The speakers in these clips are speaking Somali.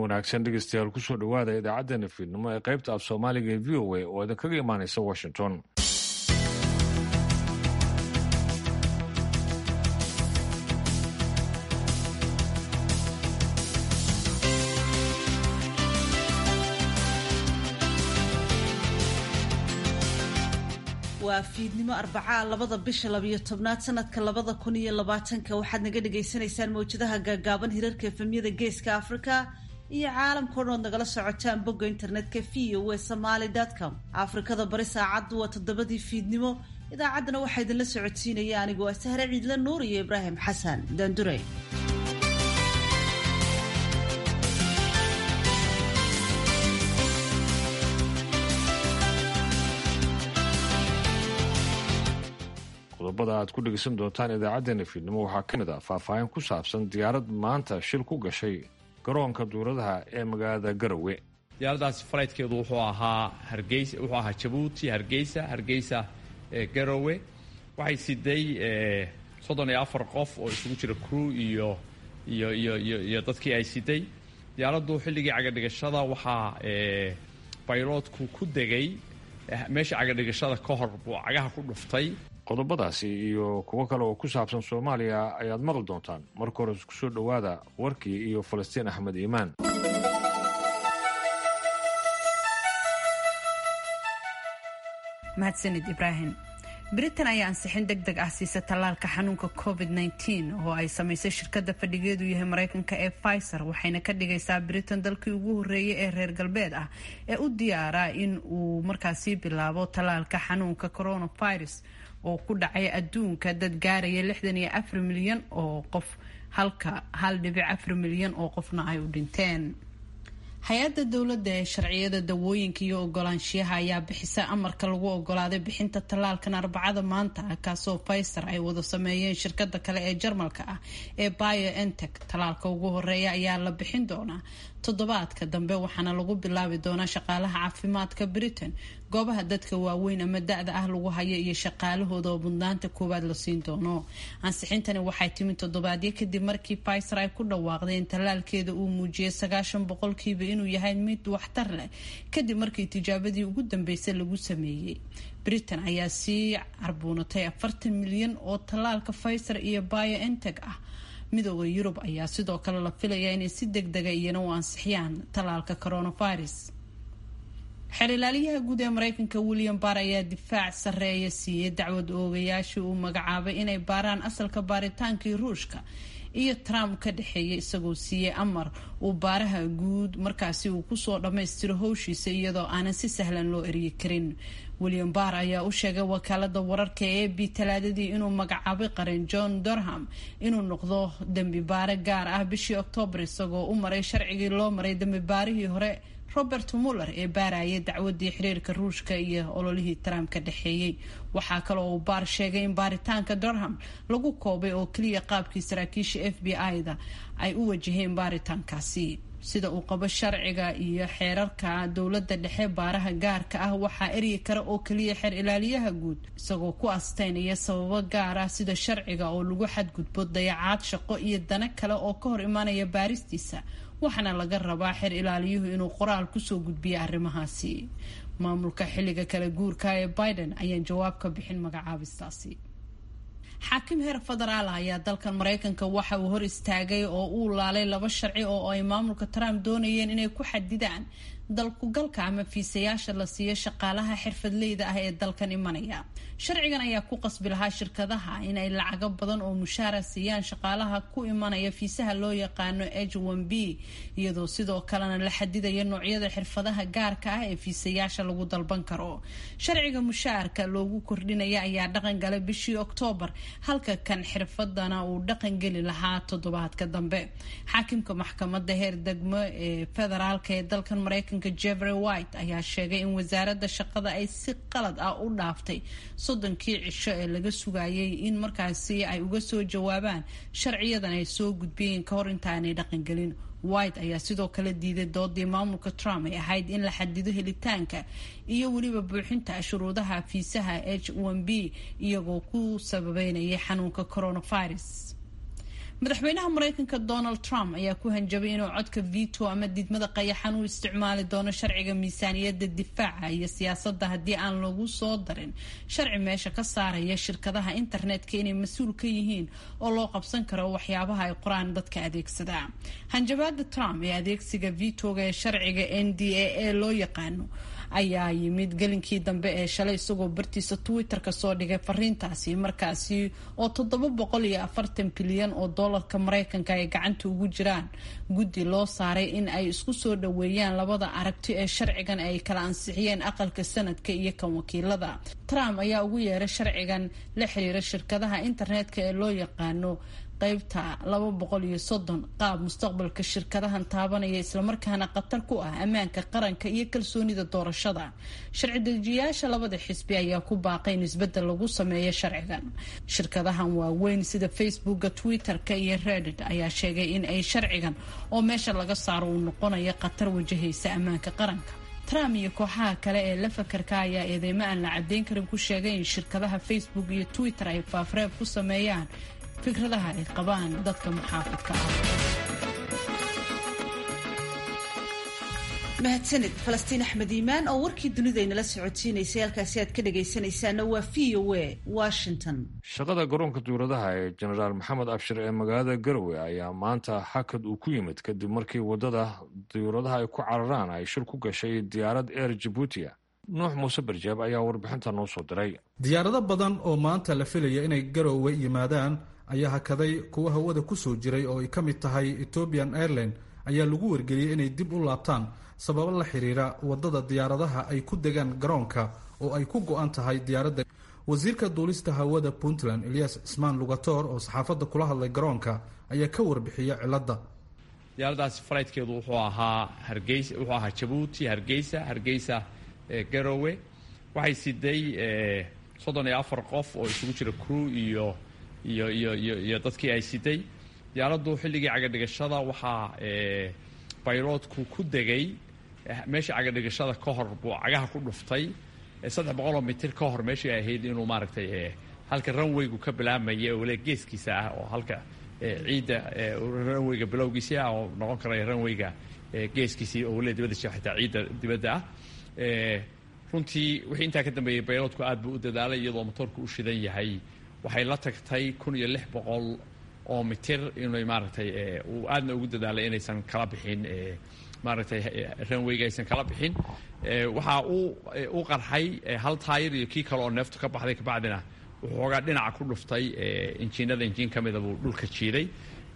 wanaagsan dhegeystayaal kusoo dhowaada idaacaddeenna fiidnimo ee qaybta af soomaaliga ee v o a oo idinkaga imaanaysa washington waa fiidnimo arbacaa labada bisha labiyo tobnaad sanadka labada kun iyo labaatanka waxaad naga dhagaysanaysaan mawjadaha gaagaaban hirarka efemyada geeska africa iyo caalamka o dhan ood nagala socotaan bogga internetka v o e somaly com afrikada bari saacaddu waa toddobadii fiidnimo idaacaddana waxaa idinla socodsiinaya anigoo ah sahre ciidla nuur iyo ibraahim xasan daandure qodobada aad ku dhegeysan doontaan idaacaddeenna fiidnimo waxaa ka mid ah faahfaahin ku saabsan diyaarad maanta shil ku gashay garoonka duuradaha ee magaalada garowe diyaaradaasi falaydkeedu wuxuu ahaa hargeysa wuxuu ahaa jabuuti hargeysa hargeysa garowe waxay siday soddon iyo afar qof oo isugu jira crew iyo iyo iyo iyo iyo dadkii ay siday diyaaraddu xilligii cagadhigashada waxaa bayloodku ku degay meesha cagadhigashada ka hor buu cagaha ku dhuftay qodobadaasi iyo kuwo kale oo ku saabsan soomaaliya ayaad maqli doontaan marka hore kusoo dhowaada warkii iyo falastiin axmed iimaan mahadsanid ibraahim britain ayaa ansixin deg deg ah siisa tallaalka xanuunka covid -19 oo ay samaysay shirkadda fadhigeedu yahay mareykanka ee pfizer waxayna ka dhigaysaa britain dalkii ugu horeeyay ee reer galbeed ah ee u diyaara in uu markaasi bilaabo tallaalka xanuunka coronavirus oo ku dhacay adduunka dad gaaraya lixdan iyo afar milyan oo qof halka hal dhibic afar milyan oo qofna ay u dhinteen hay-adda dowladda ee sharciyada dawooyinka iyo ogolaanshiyaha ayaa bixisa amarka lagu ogolaaday bixinta tallaalkan arbacada maanta ah kaasoo pfizer ay wada sameeyeen shirkada kale ee jarmalka ah ee biontech tallaalka ugu horeeya ayaa la bixin doonaa toddobaadka dambe waxaana lagu bilaabi doonaa shaqaalaha caafimaadka britain goobaha dadka waaweyn ama da-da ah lagu hayo iyo shaqaalahooda oo mudnaanta koowaad la siin doono ansixintani waxay timid toddobaadyo kadib markii pfizer ay ku dhawaaqday in tallaalkeeda uu muujiyay sagaashan boqolkiiba inuu yahay mid waxtar leh kadib markii tijaabadii ugu dambeysay lagu sameeyey britain ayaa sii carbuunatay afartan milyan oo tallaalka pfizer iyo biontech ah midooda yurub ayaa sidoo kale la filaya inay si deg dega iyana u ansixiyaan tallaalka coronavirus xeer ilaaliyaha guud ee mareykanka william barr ayaa difaac sarreeya siiyey dacwad oogayaashii uu magacaabay inay baaraan asalka baaritaankii ruushka iyo trump ka dhexeeyay isagoo siiyey amar uu baaraha guud markaasi uu kusoo dhammaystiro howshiisa iyadoo aanan si sahlan loo eryi karin william barr ayaa u sheegay wakaalada wararka ee b talaadadii inuu magacaabay qaran john durham inuu noqdo dembi baare gaar ah bishii oktoobar isagoo u maray sharcigii loo maray dembi baarihii hore robert muller ee baarayay dacwadii xiriirka ruushka iyo ololihii trump ka dhexeeyey waxaa kaloo uu baar sheegay in baaritaanka durham lagu koobay oo keliya qaabkii saraakiisha f b i-da ay u wajaheen baaritaankaasi sida uu qabo sharciga iyo xeerarka dowladda dhexe baaraha gaarka ah waxaa eryi kara oo keliya xeer ilaaliyaha guud isagoo ku asteynaya sababo gaar ah sida sharciga oo lagu xadgudbo dayacaad shaqo iyo dana kale oo ka hor imaanaya baaristiisa waxaana laga rabaa xeer ilaaliyuhu inuu qoraal kusoo gudbiyo arrimahaasi maamulka xilliga kala guurka ee biden ayaan jawaab ka bixin magacaabistaasi xaakim heer federaal ayaa dalkan mareykanka waxa uu hor istaagay oo uu laalay laba sharci oo ay maamulka trump doonayeen inay ku xadidaan dalkugalka ama fiisayaasha la siiyo shaqaalaha xirfadleyda ah ee dalkan imanaya sharcigan ayaa ku qasbi lahaa shirkadaha inay lacago badan oo mushaara siiyaan shaqaalaha ku imanaya fiisaha loo yaqaano h n b iyadoo sidoo kalena la xadidaya noocyada xirfadaha gaarka ah ee fiisayaasha lagu dalban karo sharciga mushaarka loogu kordhinaya ayaa dhaqan galay bishii oktoobar halka kan xirfadana uu dhaqan geli lahaa toddobaadka dambe xaakimka maxkamada heer degmo ee federaalk ee dalkan mareykanka jeffrey white ayaa sheegay in wasaaradda shaqada ay si qalad ah u dhaaftay soddonkii cisho ee laga sugayay in markaasi ay uga soo jawaabaan sharciyadan ay soo gudbiyeen ka hor intaanay dhaqangelin white ayaa sidoo kale diiday doodii maamulka trump ay ahayd in la xadido helitaanka iyo weliba buuxinta shuruudaha fiisaha h n b iyagoo ku sababeynayay xanuunka coronavirus madaxweynaha mareykanka donald trump ayaa ku hanjabay inuu codka veto ama diidmada qayaxan u isticmaali doono sharciga miisaaniyadda difaaca iyo siyaasadda haddii aan lagu soo darin sharci meesha ka saaraya shirkadaha internetka inay mas-uul ka yihiin oo loo qabsan karo waxyaabaha ay qoraan dadka adeegsada hanjabaada trump ee adeegsiga vetoga ee sharciga n d a e loo yaqaano ayaa yimid gelinkii dambe ee shalay isagoo bartiisa twitter-ka soo dhigay fariintaasi markaasi oo toddoba boqol iyo afartan bilyan oo doolarka mareykanka ay gacanta ugu jiraan guddi loo saaray in ay isku soo dhaweeyaan labada aragti ee sharcigan ay kala ansixiyeen aqalka sanadka iyo kan wakiilada trump ayaa ugu yeeray sharcigan la xiriira shirkadaha internetka ee loo yaqaano qaybta laba boqol iyo soddon qaab mustaqbalka shirkadahan taabanaya islamarkaana khatar ku ah ammaanka qaranka iyo kalsoonida doorashada sharci dejiyaasha labada xisbi ayaa ku baaqay in isbedel lagu sameeyo sharcigan shirkadahan waaweyn sida facebooka twitter-ka iyo reddit ayaa sheegay in ay sharcigan oo meesha laga saaro uu noqonayo khatar wajahaysa ammaanka qaranka trump iyo kooxaha kale ee la fakarka ayaa eedeymo aan la cadeyn karin ku sheegay in shirkadaha facebook iyo twitter ay faafreeb ku sameeyaan fikradaha ay qabaan dadka muxaafidka ah mahadsanid falastiin axmed iimaan oo warkii dunidaynala socotiinaysay halkaasi aad ka dhagaysanaysaana waa v o a washington shaqada garoonka duuradaha ee jenaraal maxamed abshir ee magaalada garowe ayaa maanta hakad uu ku yimid kadib markii waddada duuradaha ay ku cararaan ay shir ku gashay diyaarad eer jabuutiya nuux muuse barjaab ayaa warbixinta noo soo diray diyaarado badan oo maanta la filaya inay garowe yimaadaan ayaa hakaday kuwa hawada ku soo jiray oo ay ka mid tahay ethiopian airline ayaa lagu wargeliyey inay dib u laabtaan sababo la xiriira waddada diyaaradaha ay ku degaan garoonka oo ay ku go-an tahay diyaaradda wasiirka duulista hawada puntland eliyas cismaan lugator oo saxaafadda kula hadlay garoonka ayaa ka warbixiya cilladda diyaaraddaasi falaydkeedu wuxuu ahaa hargeysa wuxuu ahaa jabuuti hargeysa hargeysa garowe waxay siday soddon iyo afar qof oo isugu jira crew iyo iyo iyo iyo iyo dadkii ay siday diyaaraddu xilligii cagadhigashada waxaa bayroodku ku degay meeshii cagadhigashada ka hor buu cagaha ku dhuftay saddex boqoloo mitir ka hor meeshii ay ahayd inuu maaragtay halka ranwaygu ka bilaabmaya oo le geeskiisa ah oo halka ciidda ranwayga bilowgiisii ah oo noqon karaya ranwayga geeskiisii oo le dibadda xitaa ciidda dibadda ah runtii wixii intaa ka dambeeyey bayroodku aad buu u dadaalay iyadoo motoorku u shidan yahay waxay la tagtay kun iyo lix boqol oo mitir inay maaragtay uu aadna ugu dadaalay inaysan kala bixin maaragtay ranwayga aysan kala bixin waxaa u qarxay hal taayir iyo kii kale oo neeftu ka baxday kabacdina wuxuu xoogaa dhinaca ku dhuftay injiinada injiin ka mida buu dhulka jiiday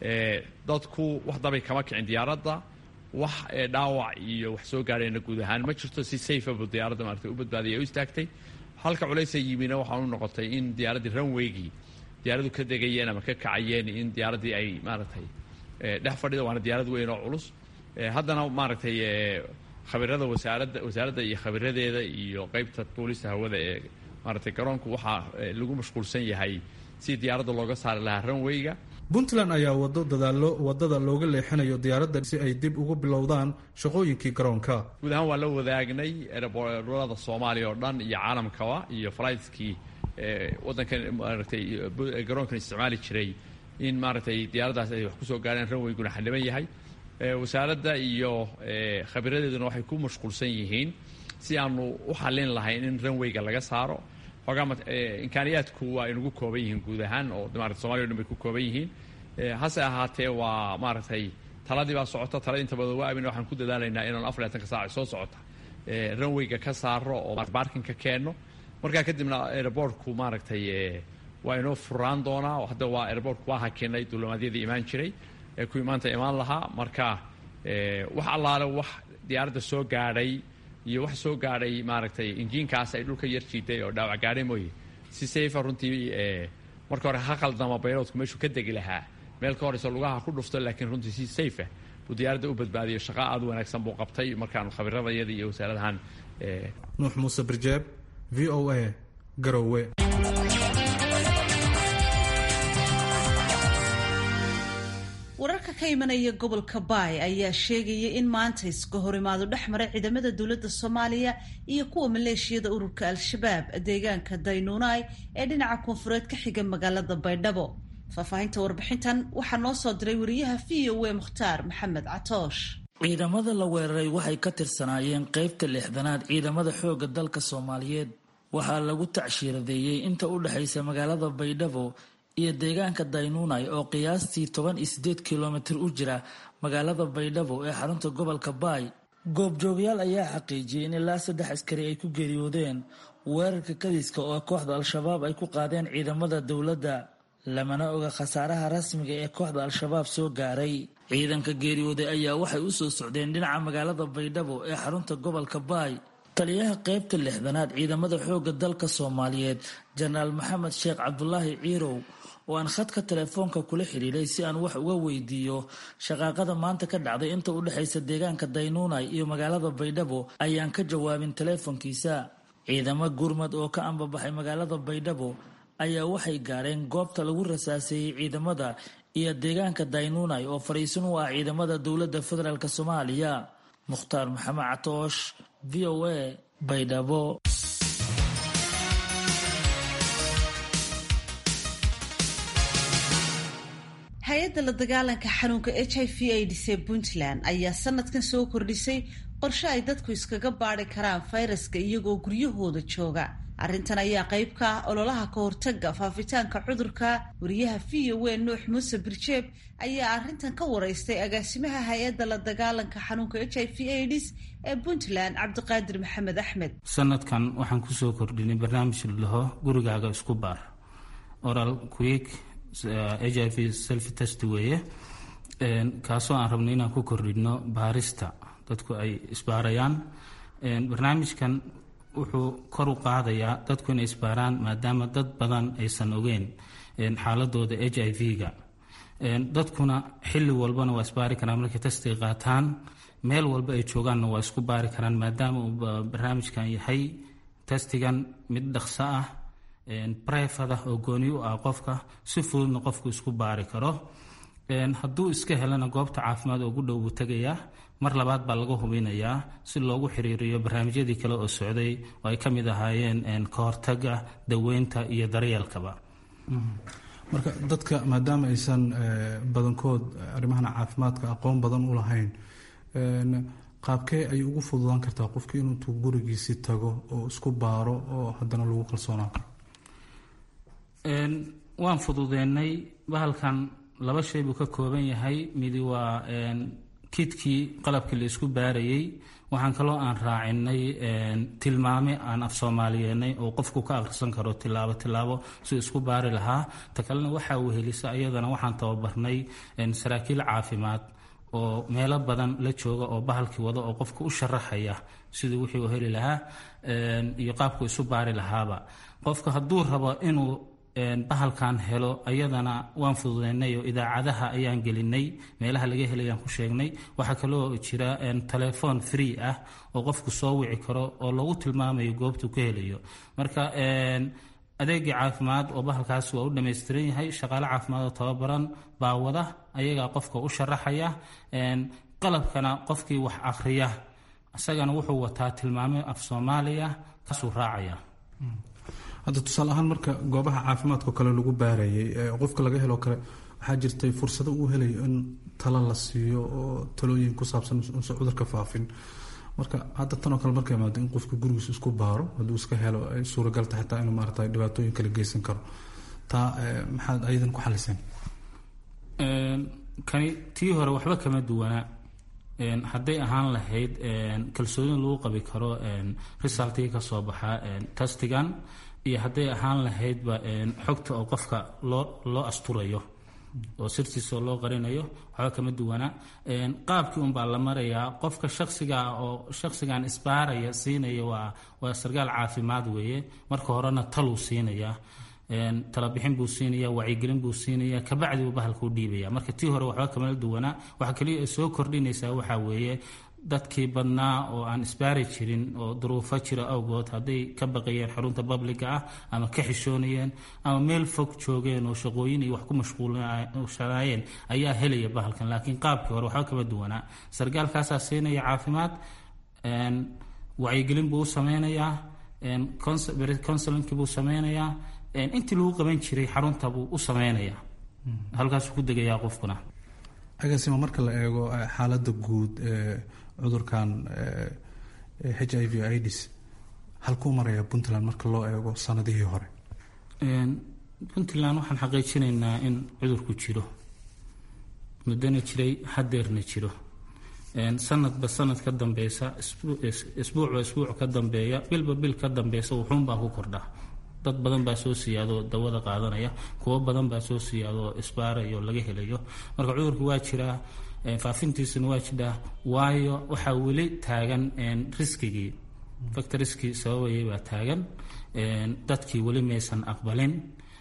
dadku wax dabay kama kicin diyaaradda wax dhaawac iyo wax soo gaadhayna guud ahaan ma jirto si safa buu diyaaradda maaragtay u badbaadiyay u istaagtay halka culaysa yimina waxaan u noqotay in diyaaraddii ranwaygii diyaaradu ka degayeen ama ka kacayeen in diyaaraddii ay maaragtay dhex fadhida waana diyaarad weyn oo culus haddana maaragtay khabirada wasaaradda wasaaradda iyo khabiradeeda iyo qeybta duulista hawada ee maaragtay garoonku waxaa lagu mashquulsan yahay si diyaaradda looga saari lahaa ranwayga puntland ayaa wado dadaallo waddada looga leexinayo diyaaradda si ay dib ugu bilowdaan shaqooyinkii garoonka guud ahaan waa la wadaagnay ereborada soomaaliya oo dhan iyo caalamkaba iyo flightskii waddankan maaragtay garoonkan isticmaali jiray in maaragtay diyaaraddaas ay wax kusoo gaareen ranwayguna xildhiban yahay wasaaradda iyo khabiradeeduna waxay ku mashquulsan yihiin si aanu u xallin lahayn in ranwayga laga saaro xoogaa imkaaniyaadku waa inugu kooban yihiin guud ahaan oo maarata somaliya o dhan bay ku kooban yihiin hase ahaatee waa maaragtay taladii baa socota talada inta badan waa amin waxaan ku dadaalaynaa inaanu afar labatanka saac soo socota ranwayga ka saaro oo baarkinka keenno markaa kadibna airbortku maaragtay waa inoo furaan doonaa hadda waa airbortku waa hakinay duulimaadyadii imaan jiray ee kuwii maanta imaan lahaa marka wax allaale wax diyaaradda soo gaadhay iyo wax soo gaadhay maaragtay injiinkaas ay dhulka yar jiiday oo dhaawac gaadhay mooye si safa runtii marka hore ha qaldama bayroodku meeshuu ka degi lahaa meel ka horeyso lugaha ku dhufto laakiin runtii si safe buu diyaaradda u badbaadiyo shaqa aad u wanaagsan buu qabtay markaanu khabiradayada iyo wasaaradahan nuux muuse birjeeb v o a garowe wararka ka imanaya gobolka baay ayaa sheegaya in maanta iska horimaado dhex maray ciidamada dowladda soomaaliya iyo kuwa maleeshiyada ururka al-shabaab deegaanka daynuunai ee dhinaca koonfureed ka xiga magaalada baydhabo faahfaahinta warbixintan waxaa noo soo diray wariyaha v o a mukhtaar maxamed catoosh ciidamada la weeraray waxay ka tirsanaayeen qeybta lixdanaad ciidamada xoogga dalka soomaaliyeed waxaa lagu tacshiiradeeyey inta u dhexaysa magaalada baydhabo iyo deegaanka daynuunay oo qiyaastii toban iyo sideed kilomitir u jira magaalada baydhabo ee xarunta gobolka baay goobjoogayaal ayaa xaqiijiyey in ilaa saddex askari ay ku geeriyoodeen weerarka kadiska oo kooxda al-shabaab ay ku qaadeen ciidamada dowladda lamana oga khasaaraha rasmiga ee kooxda al-shabaab soo gaaray ciidanka geeriyooday ayaa waxay u soo socdeen dhinaca magaalada baydhabo ee xarunta gobolka baay taliyaha qeybta lixdanaad ciidamada xoogga dalka soomaaliyeed jenaraal maxamed sheekh cabdulaahi ciirow oo aan khadka telefoonka kula xiriiray si aan wax uga weydiiyo shaqaaqada maanta ka dhacday inta u dhexaysa deegaanka daynuunay iyo magaalada baydhabo ayaan ka jawaabin teleefonkiisa ciidamo gurmad oo ka ambabaxay magaalada baydhabo ayaa waxay gaareen goobta lagu rasaaseeyey ciidamada iyo deegaanka daynuunay oo fadhiisan u ah ciidamada dowladda federaalk soomaaliya mukhtaar maxamed catoosh v o a baydhabo hay-adda la dagaalanka xanuunka h i v aids ee puntland ayaa sanadkan soo kordhisay qorshe ay dadku iskaga baari karaan fayraska iyagoo guryahooda jooga arrintan ayaa qayb ka ah ololaha ka hortaga faafitaanka cudurka wariyaha v o a nuux muuse birjeeb ayaa arrintan ka wareystay agaasimaha hay-adda la dagaalanka xanuunka h i v aids ee puntland cabdiqaadir maxamed axmed sanadkan waxaan kusoo kordhinay barnaamij laho gurigaaga isku baar oral quick h i v self test weeye kaasoo aan rabno inaan ku kordhino baarista dadku ay isbaarayaan barnaamijkan wuxuu kor u qaadayaa dadku inay isbaaraan maadaama dad badan aysan ogeen xaaladooda h i v-ga dadkuna xilli walbana waa isbaari karaan markay testiga qaataan meel walba ay joogaanna waa isku baari karaan maadaama uu barnaamijkan yahay testigan mid dhaqso ah brefada oo gooni u ah qofka si fududna qofku isku baari karo hadduu iska helana goobta caafimaad ugu dhow buu tegayaa mar labaad baa laga hubinayaa si loogu xiriiriyo barnaamijyadii kale oo socday oo ay ka mid ahaayeen ka hortaga daweynta iyo daryeelkaba marka dadka maadaama aysan badankood arrimahan caafimaadka aqoon badan u lahayn qaabkee ay ugu fududaan kartaa qofki inuutuu gurigiisi tago oo isku baaro oo haddana lagu kalsoonaan karo waan fududeennay bahalkan laba shay buu ka kooban yahay midi waa kidkii qalabkii la isku baarayey waxaan kaloo aan raacinay tilmaame aan af soomaaliyeennay oo qofku ka akhrisan karo tilaabo tilaabo si isku baari lahaa ta kalena waxaa wehelisa iyadana waxaan tababarnay saraakiil caafimaad oo meelo badan la jooga oo bahalkii wada oo qofka u sharaxaya siduu wixii u heli lahaa iyo qaabku isu baari lahaaba qofka hadduu rabo inuu bahalkan helo ayadana waan fududeynay oo idaacadaha ayaan gelinay meelaha laga helayaan ku sheegnay waxaa kaloo jira telefoon free ah oo qofku soo wici karo oo lagu tilmaamayo goobtuu ka helayo marka adeegii caafimaad oo bahalkaas waa u dhammaystiran yahay shaqaale caafimaad oo tababaran baa wada ayagaa qofka u sharaxaya qalabkana qofkii wax akhriya isagana wuxuu wataa tilmaamo af soomaaliya kaasuu raacaya hadda tusaale ahaan marka goobaha caafimaadkao kale lagu baarayay qofka laga helo kale waxaa jirtay fursado uu helayo in talo la siiyo oo talooyin ku saabsan unse cudurka faafin marka hadda tanoo kale marka imaado in qofka gurigiisa isku baaro hadduu iska helo ay suuragal tahay taa inuu maarata dhibaatooyin kala geysan karo taa maxaad ayadan ku xaliseen kani tii hore waxba kama duwana hadday ahaan lahayd kalsooni lagu qabi karo resultii ka soo baxa testigan iyo hadday ahaan lahaydba xogta oo qofka loo loo asturayo oo sirtiisa oo loo qarinayo waxba kama duwana qaabkii unbaa la marayaa qofka shaksiga oo shaksigan isbaaraya siinaya waa waa sarkaal caafimaad weeye marka horena taluu siinaya talabixin buu siinaya wacyigelin buu siinaya kabacdi buu bahalka u dhiibaya marka tii hore waxba kamala duwanaa waxa kaliya ay soo kordhinaysaa waxaa weeye dadkii badnaa oo aan isbaari jirin oo duruufo jira awgood hadday ka baqayeen xarunta babliga ah ama ka xishoonayeen ama meel fog joogeen oo shaqooyin iyo wax ku mashquulshanaayeen ayaa helaya bahalkan laakiin qaabkii hore waxba kama duwanaa sargaalkaasaa siinaya caafimaad wacyigelin buu u sameynayaa counselinki buu sameynayaa intii lagu qaban jiray xarunta buu u sameynayaa halkaasuu ku degayaa qofkuna agaasima marka la eego xaaladda guud ee cudurkan h i v ids halkuu maraya puntland marka loo eego sanadihii hore puntland waxaan xaqiijinaynaa in cudurku jiro muddona jiray hadeerna jiro sanadba sanad ka dambeysa isbuucba isbuuc ka dambeeya bilba bil ka dambeysa wuxuunbaa ku kordhaa dad badan baa soo siyaadoo dawada qaadanaya kuwo badan baa soo siyaadoo isbaarayo laga helayo marka cudurku waa jiraa faafintiisuna waa jiraa waayo waxaa weli taagan riskigii factoriskii sababayay baa taagan dadkii weli maysan aqbalin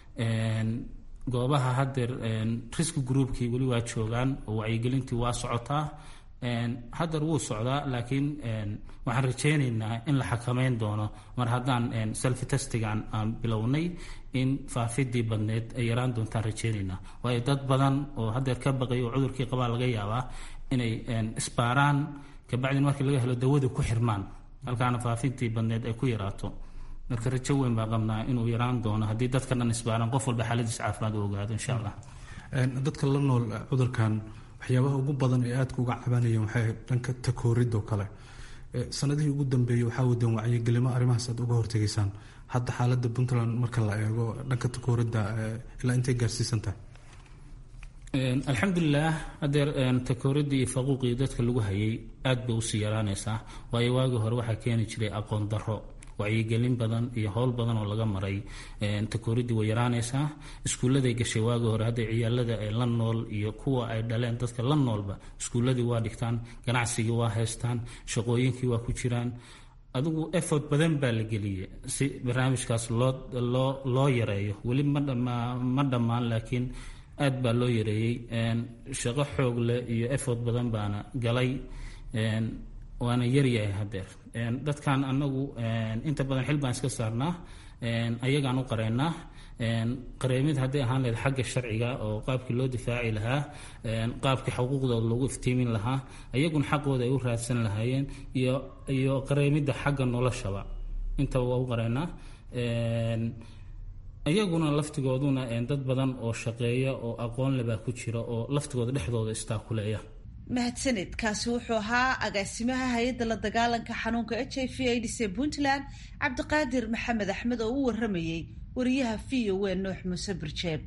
goobaha hadeer risk groupkii weli waa joogaan oo wacyigelintii waa socotaa hadeer wuu socdaa laakiin waxaan rajaynaynaa in la xakameyn doono mar haddaan selfi testigan aan bilownay in faafidii badneed ay yaraan doontaan rajaynaynaa waayo dad badan oo hadeer ka baqay oo cudurkii qabaa laga yaabaa inay isbaaraan kabacdin markii laga helo dawada ku xirmaan halkaana faafintii badneed ay ku yaraato marka rajo weyn baa qabnaa inuu yaraan doono haddii dadka dhan isbaaraan qof walba xaaladiis caafimaad u ogaado insha allah dadka la nool cudurkan waxyaabaha ugu badan ee aadka uga cabanayeen waxay dhanka takooridoo kale sanadihii ugu dambeeyey waxaa wadeen wacyigelimo arrimahaas aad uga hortegaysaan hadda xaaladda puntland marka la eego dhanka takooridda ilaa intay gaarsiisan tahay alxamdulilah hadeer takooridii iyo faquuqii dadka lagu hayay aad bay usii yaraanaysaa waayo waagii hore waxaa keeni jiray aqoon daro wacyigelin badan iyo howl badan oo laga maray takooridii way yaraanaysaa iskuulladay gashay waagii hore hadday ciyaalada ay la nool iyo kuwa ay dhaleen dadka la noolba iskuulladii waa dhigtaan ganacsigii waa haystaan shaqooyinkii waa ku jiraan adigu effort badan baa la geliyey si barnaamijkaas loo loo loo yareeyo weli ma dhammaan laakiin aad baa loo yareeyey shaqo xoog leh iyo effort badan baana galay waana yaryahay hadeer dadkan anagu inta badan xil baan iska saarnaa ayagaan u qareynaa qareemid hadday ahaan lahayd xagga sharciga oo qaabkii loo difaaci lahaa qaabkii xuquuqdooda loogu iftiimin lahaa ayaguna xaqooda ay u raadsan lahaayeen iyo iyo qareemidda xagga noloshaba intaba waa u qareynaa iyaguna laftigooduna dad badan oo shaqeeya oo aqoon le baa ku jira oo laftigooda dhexdooda istaakuleeya mahadsaned kaasi wuxuu ahaa agaasimaha hay-adda la dagaalanka xanuunka h i v aids ee puntland cabdiqaadir maxamed axmed oo u waramayey wariyaha v o e nuux muuse birjeeb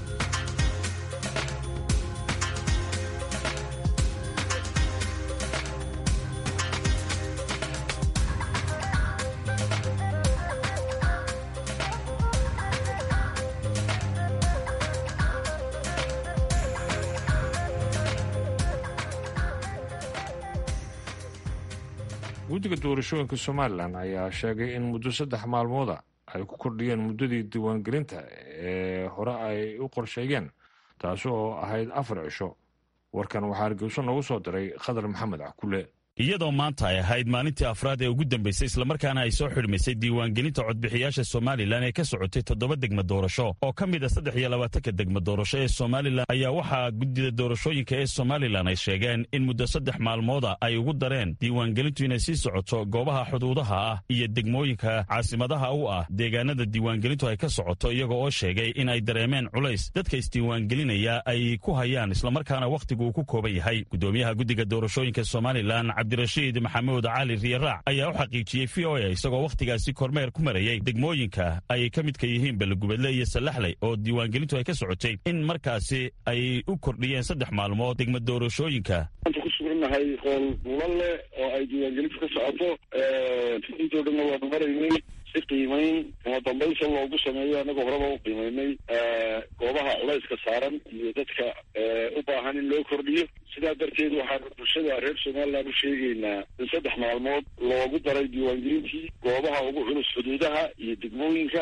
guddiga doorashooyinka somalilan ayaa sheegay in muddo saddex maalmooda ay ku kordhiyeen muddadii diiwaangelinta ee hore ay u qorsheeyeen taasi oo ahayd afar cisho warkan waxaa hargeyso noogu soo diray khadar maxamed cakule iyadoo maanta ay ahayd maalintii afraad ee ugu dambaysay islamarkaana ay soo xidhmaysay diiwaangelinta codbixiyaasha somalilan ee ka socotay toddoba degma doorasho oo ka mid a saddex iyo labaatanka degma doorasho ee somalilan ayaa waxaa guddida doorashooyinka ee somalilan ay sheegeen in muddo saddex maalmooda ay ugu dareen diiwaangelintu inay sii socoto goobaha xuduudaha ah iyo degmooyinka caasimadaha u ah deegaanada diiwaangelintu ay ka socoto iyaga oo sheegay in ay dareemeen culays dadka isdiiwaangelinaya ay ku hayaan islamarkaana wakhtigu uu ku kooban yahay gudoomiyaha guddiga doorashooyinka somalilan cabdirashiid maxamuud cali riyaraac ayaa u xaqiijiyey v o a isagoo wakhtigaasi kormeer ku marayay degmooyinka ay ka midka yihiin belegubadle iyo sallaxley oo diiwaangelintu ay ka socotay in markaasi ay u kordhiyeen saddex maalmood degma doorashooyinka maanta ku sugannahay qool buulan leh oo ay diiwaangelintu ka socoto intoo dhanna waanu maraynay si qiimayn kama dambaysa loogu sameeyo annagoo horeba u qiimaynay goobaha culayska saaran iyo dadka u baahan in loo kordhiyo sidaa darteed waxaanu bulshada reer somaliland u sheegaynaa in saddex maalmood loogu daray diiwaangelintii goobaha ugu culus xuduudaha iyo degmooyinka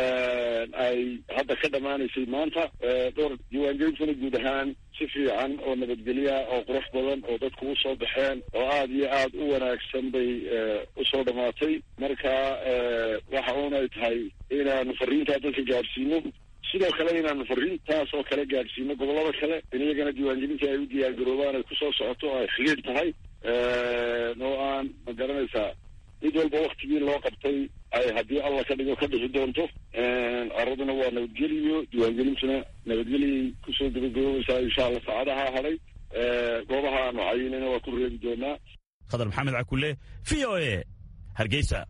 ay hadda ka dhammaanaysay maanta dhowr diiwaangelintuna guud ahaan si fiican oo nabadgelya oo qurux badan oo dadku usoo baxeen oo aada iyo aada u wanaagsan bay usoo dhammaatay marka waxa uunay tahay inaanu fariintaa dadka gaadhsiino sidoo kale inaanu fariintaas oo kale gaadhsiino gobollada kale in iyagana diiwaangelintii ay u diyaargaroobaan ay kusoo socoto oo ay xiliir tahay oo aan ma garanaysaa mid walba waktigii loo qabtay ay haddii alla ka dhigo ka dhixi doonto araduna waa nabadgeliyo diiwaangelintuna nabadgeliyay kusoo gabagaboobaysaa insha allah saacadaha hadhay goobaha aanu cayinayna waa ku reebi doonaa khadar maxamed cakule v o e hargeysa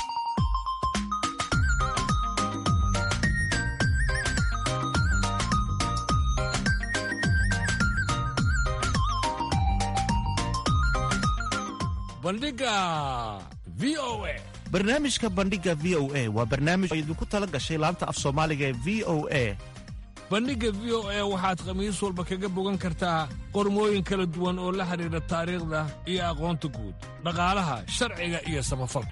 bandhiga v o a barnaamijka bandhiga v o a waa barnaamij oo idinku tala gashay laanta af soomaaliga ee v o a bandhigga v o a waxaad khamiis walba kaga bogan kartaa qormooyin kala duwan oo la xidhiidha taariikhda iyo aqoonta guud dhaqaalaha sharciga iyo samafalka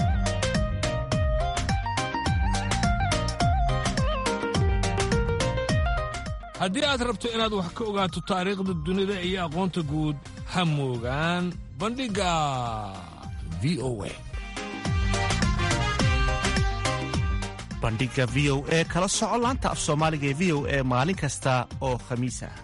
haddii aad rabto inaad wax ka ogaato taariikhda dunida iyo aqoonta guud ha moogaan bandhigga v o a bandhiga v o e kala soco laanta af soomaaliga ee v o e maalin kasta oo khamiis ah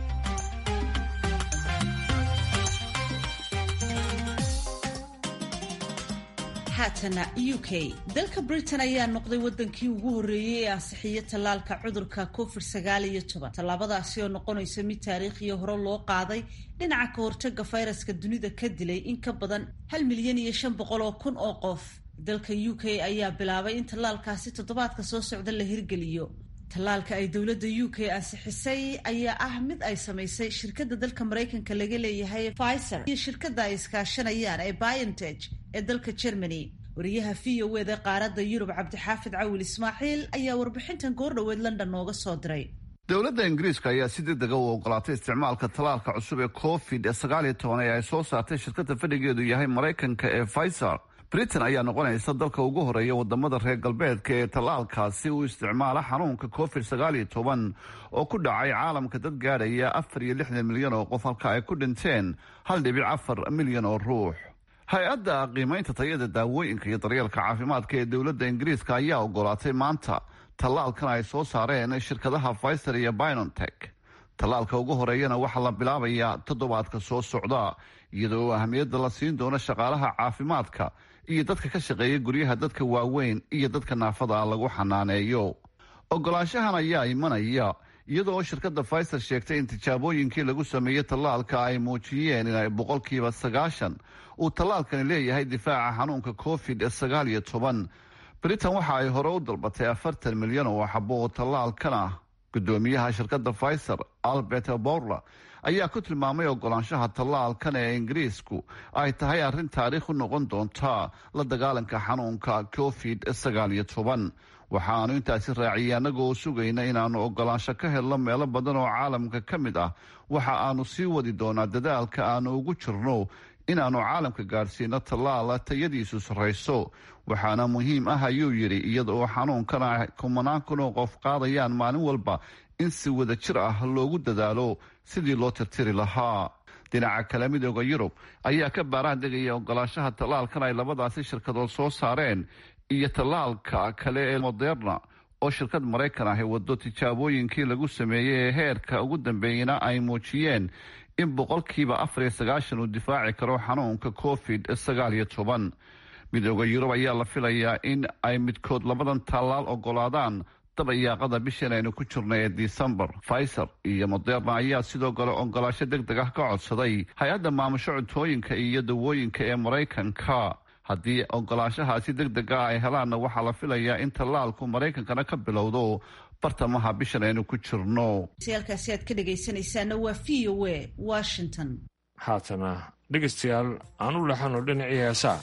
haatana u k dalka britain ayaa noqday wadankii ugu horreeyey ee ansixiyo tallaalka cudurka covid sagaal iyo toban tallaabadaasi oo noqonaysa mid taariikhiya hore loo qaaday dhinaca ka hortaga fayraska dunida ka dilay in ka badan hal milyan iyo shan boqol oo kun oo qof dalka u k ayaa bilaabay in tallaalkaasi toddobaadka soo socda la hirgeliyo tallaalka ay dowladda u k ansixisay ayaa ah mid ay samaysay shirkadda dalka maraykanka laga leeyahay pfizer iyo shirkadda ay iskaashanayaan ee biontech ee dalka germany wariyaha v o eda qaaradda yurub cabdixaafid cawil ismaaciil ayaa warbixintan goordhoweed london nooga soo diray dowladda ingiriiska ayaa si degdega u ogolaatay isticmaalka tallaalka cusub ee covid sagaal iyo toban ee ay soo saartay shirkadda fadhigeedu yahay maraykanka ee pfizer britain ayaa noqonaysa dalka ugu horeeya wadamada reer galbeedka ee tallaalkaasi u isticmaala xanuunka covid sagaal iyo toban oo ku dhacay caalamka dad gaadhaya afar iyo lixdan milyan oo qof halka ay ku dhinteen hal dhibic afar milyan oo ruux hay-adda qiimeynta tayada daawooyinka iyo daryeelka caafimaadka ee dowladda ingiriiska ayaa ogolaatay maanta tallaalkan ay soo saareen shirkadaha pfizer iyo binontech tallaalka ugu horeeyana waxaa la bilaabayaa toddobaadka soo socda iyadoo ahamiyadda la siin doono shaqaalaha caafimaadka iyo dadka ka shaqeeya guryaha dadka waaweyn iyo dadka naafada lagu xanaaneeyo ogolaanshahan ayaa imanaya iyadoo shirkadda pfizer sheegtay in tijaabooyinkii lagu sameeyey tallaalka ay muujiyeen inay boqolkiiba sagaashan uu tallaalkani leeyahay difaaca xanuunka covid sagaal iyo toban britain waxa ay hore u dalbatay afartan milyan oo xabo oo tallaalkan ah gudoomiyaha shirkadda pfizer albert borla ayaa ku tilmaamay ogolaanshaha tallaalkan ee ingiriisku ay tahay arrin taariikh u noqon doonta la dagaalanka xanuunka covid sagaal iyo toban waxaanu intaasi raaciyay annagoo sugayna inaannu ogolaansho ka helno meelo badan oo caalamka ka mid ah waxa aanu sii wadi doonaa dadaalka aanu ugu jirno inaannu caalamka gaadhsiino tallaala tayadiisu sarrayso waxaana muhiim ah ayuu yidhi iyada oo xanuunkan ay kumanaan kun oo qof qaadayaan maalin walba in si wada jir ah loogu dadaalo sidii loo tirtiri lahaa dhinaca kale midooda yurub ayaa ka baaraan degaya ogolaanshaha tallaalkan ay labadaasi shirkadood soo saareen iyo tallaalka kale ee moderna oo shirkad maraykan ahi wado tijaabooyinkii lagu sameeyey ee heerka ugu dambeeyana ay muujiyeen in boqolkiiba afar iyo sagaashan uu difaaci karo xanuunka covid sagaal iyo toban midooda yurub ayaa la filayaa in ay midkood labadan tallaal ogolaadaan dabayaaqada bishan aynu ku jirnay ee disembar pfizer iyo moderna ayaa sidoo kale ogolaasho deg deg ah ka codsaday hay-adda maamusho cuntooyinka iyo dawooyinka ee maraykanka haddii ogolaashahaasi deg dega ay helaanna waxaa la filayaa in tallaalku maraykankana ka bilowdo bartamaha bishan aynu ku jirno halkaasi aad ka dhegaysanaysaana waa v o a washington haatana dhegaystayaal aan u laxano dhinacii heesaa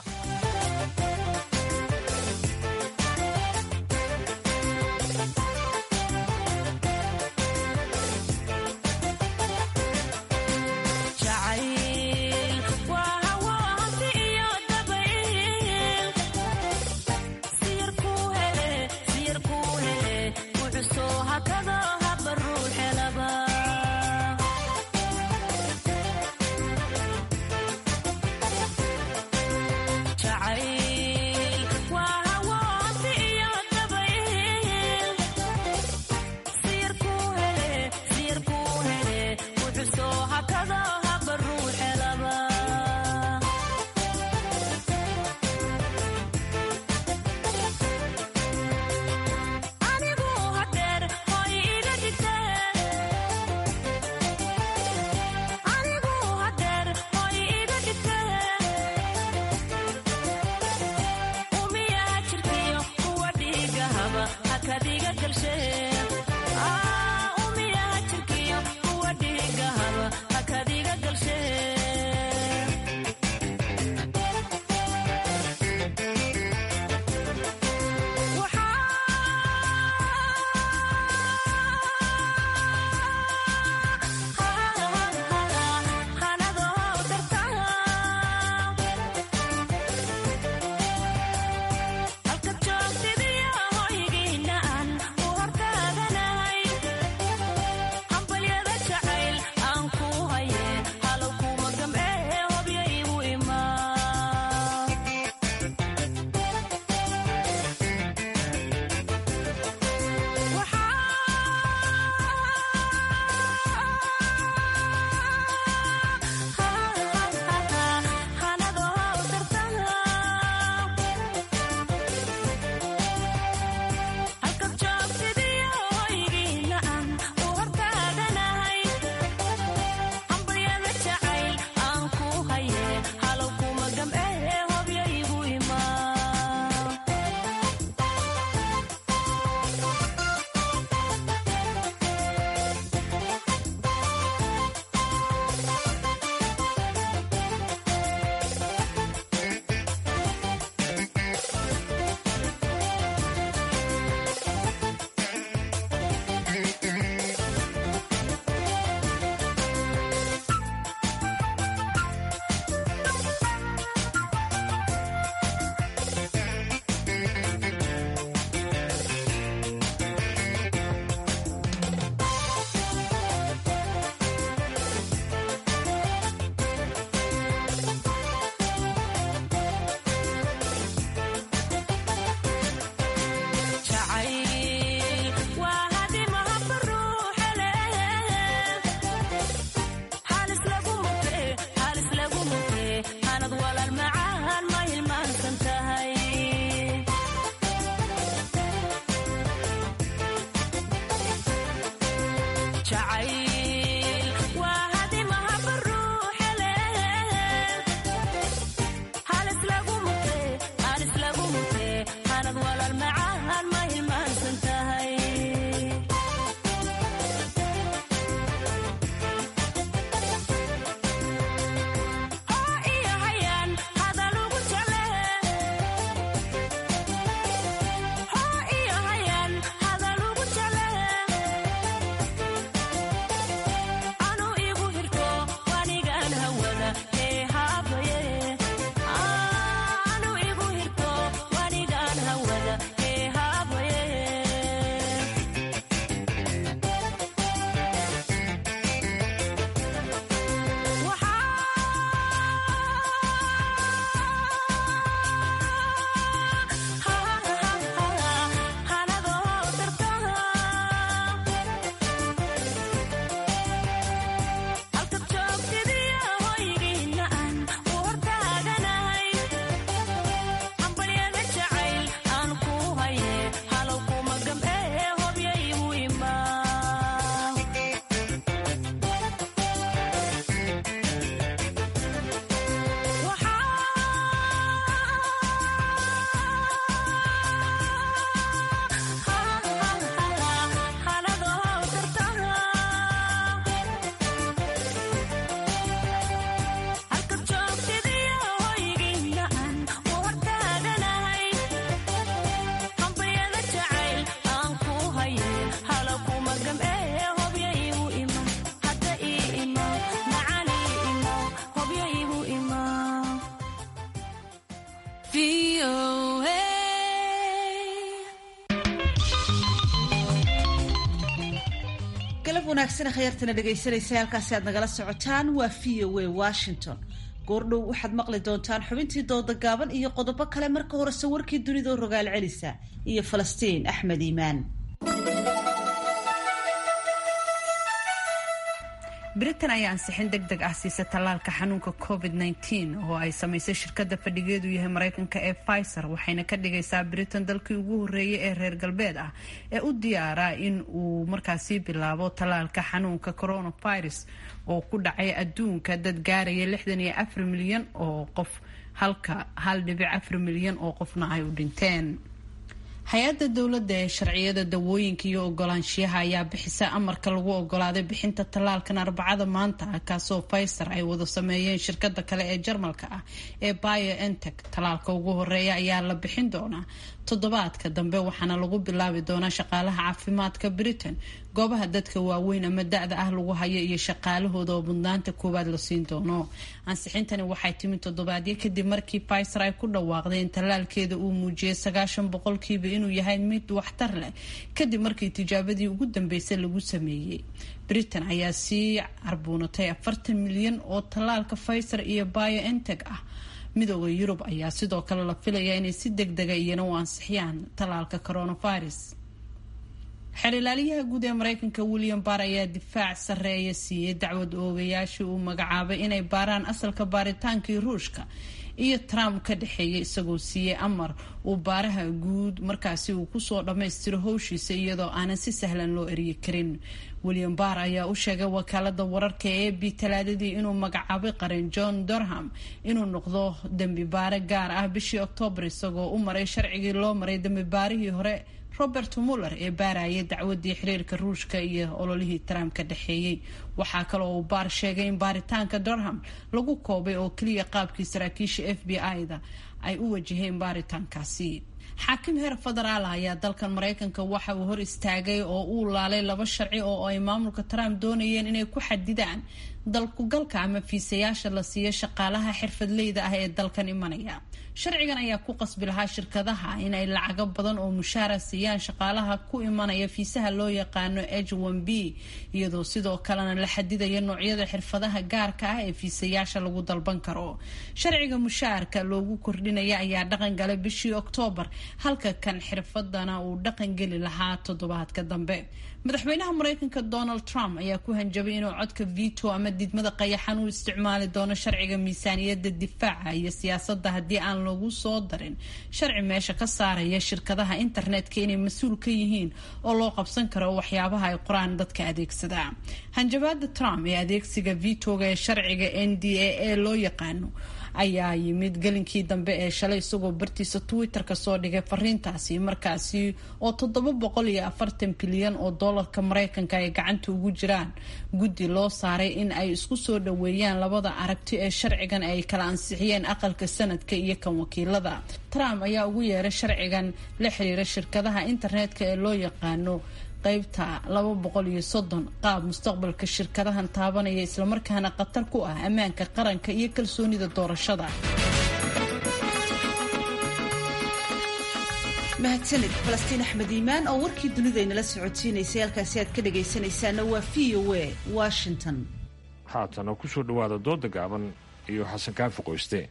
Ciao. galab wanaagsan khayartana dhegaysanaysa halkaasi aad nagala socotaan waa v o a washington goordhow waxaad maqli doontaan xubintii dooda gaaban iyo qodobo kale marka horese warkii dunidao rogaal celisa iyo falastiin axmed iimaan britain ayaa ansixin deg deg ah siisa tallaalka xanuunka covid -19 oo ay samaysay shirkadda fadhigeedu yahay mareykanka ee pfizer waxayna ka dhigaysaa britain dalkii ugu horreeyay ee reer galbeed ah ee u diyaara in uu markaasi bilaabo tallaalka xanuunka coronavirus oo ku dhacay adduunka dad gaaraya lixdan iyo afar milyan oo qof halka hal dhibic afar milyan oo qofna ay u dhinteen hay-adda dowladda ee sharciyada dawooyinka iyo ogolaanshiyaha ayaa bixisa amarka lagu ogolaaday bixinta tallaalkan arbacada maanta ah kaasoo pfizer ay wada sameeyeen shirkada kale ee jarmalka ah ee biontech tallaalka ugu horeeya ayaa la bixin doonaa toddobaadka dambe waxaana lagu bilaabi doonaa shaqaalaha caafimaadka britain goobaha dadka waaweyn ama da-da ah lagu hayo iyo shaqaalahooda oo mudnaanta koowaad la siin doono ansixintani waxay timid toddobaadyo kadib markii pfizer ay ku dhawaaqday in tallaalkeeda uu muujiyay sagaashan boqolkiiba inuu yahay mid waxtar leh kadib markii tijaabadii ugu dambeysay lagu sameeyey britain ayaa sii carbuunatay afartan milyan oo tallaalka pfizer iyo biontech ah midooda yurub ayaa sidoo kale la filayaa inay si deg dega iyana u ansixiyaan tallaalka coronavirus xerilaalyaha guud ee mareykanka william barr ayaa difaac sarreeya siiyey dacwad oogayaashii uu magacaabay inay baaraan asalka baaritaankii ruushka iyo trump ka dhexeeyay isagoo siiyey amar uu baaraha guud markaasi uu kusoo dhammaystiro howshiisa iyadoo aanan si sahlan loo eryi karin william barr ayaa u sheegay wakaalada wararka ee b talaadadii inuu magacaabay qaran john durham inuu noqdo dembi baare gaar ah bishii oktoobar isagoo u maray sharcigii loo maray dembi baarihii hore robert muller ee baarayay dacwadii xiriirka ruushka iyo ololihii trump ka dhexeeyey waxaa kaloo uu baar sheegay in baaritaanka durham lagu koobay oo keliya qaabkii saraakiisha f b i-da ay u wajaheen baaritaankaasi xaakim heer federaal ayaa dalkan mareykanka waxa uu hor istaagay oo uu laalay laba sharci oo ay maamulka trump doonayeen inay ku xadidaan dalkugalka ama fiisayaasha la siiyo shaqaalaha xirfadleyda ah ee dalkan imanaya sharcigan ayaa ku qasbi lahaa shirkadaha inay lacago badan oo mushaara siiyaan shaqaalaha ku imanaya fiisaha loo yaqaano h one b iyadoo sidoo kalena la xadidaya noocyada xirfadaha gaarka ah ee fiisayaasha lagu dalban karo sharciga mushaarka loogu kordhinaya ayaa dhaqan galay bishii oktoobar halka kan xirfadana uu dhaqan geli lahaa toddobaadka dambe madaxweynaha mareykanka donald trump ayaa ku hanjabay inuu codka veto ama didmada qayaxan u isticmaali doono sharciga miisaaniyadda difaaca iyo siyaasadda haddii aan lagu soo darin sharci meesha ka saaraya shirkadaha internetka inay mas-uul ka yihiin oo loo qabsan karo waxyaabaha ay qoraan dadka adeegsada hanjabaada trump ee adeegsiga vetoga ee sharciga n d a e loo yaqaano ayaa yimid gelinkii dambe ee shalay isagoo bartiisa twitter-ka soo dhigay fariintaasi markaasi oo toddoba boqol iyo afartan bilyan oo doolarka mareykanka ay gacanta ugu jiraan guddi loo saaray in ay isku soo dhaweeyaan labada aragti ee sharcigan ay kala ansixiyeen aqalka sanadka iyo kan wakiilada trump ayaa ugu yeeray sharcigan la xiriira shirkadaha internetka ee loo yaqaano qaybta laba boqol iyo soddon qaab mustaqbalka shirkadahan taabanaya islamarkaana khatar ku ah ammaanka qaranka iyo kalsoonida doorashada mahadsanid falastiin axmed iimaan oo warkii dunidaynala socodsiinaysay halkaasi aad ka dhagaysanaysaana waa v o a washington haatana kusoo dhawaada dooda gaaban iyo xasan kaafi qoyste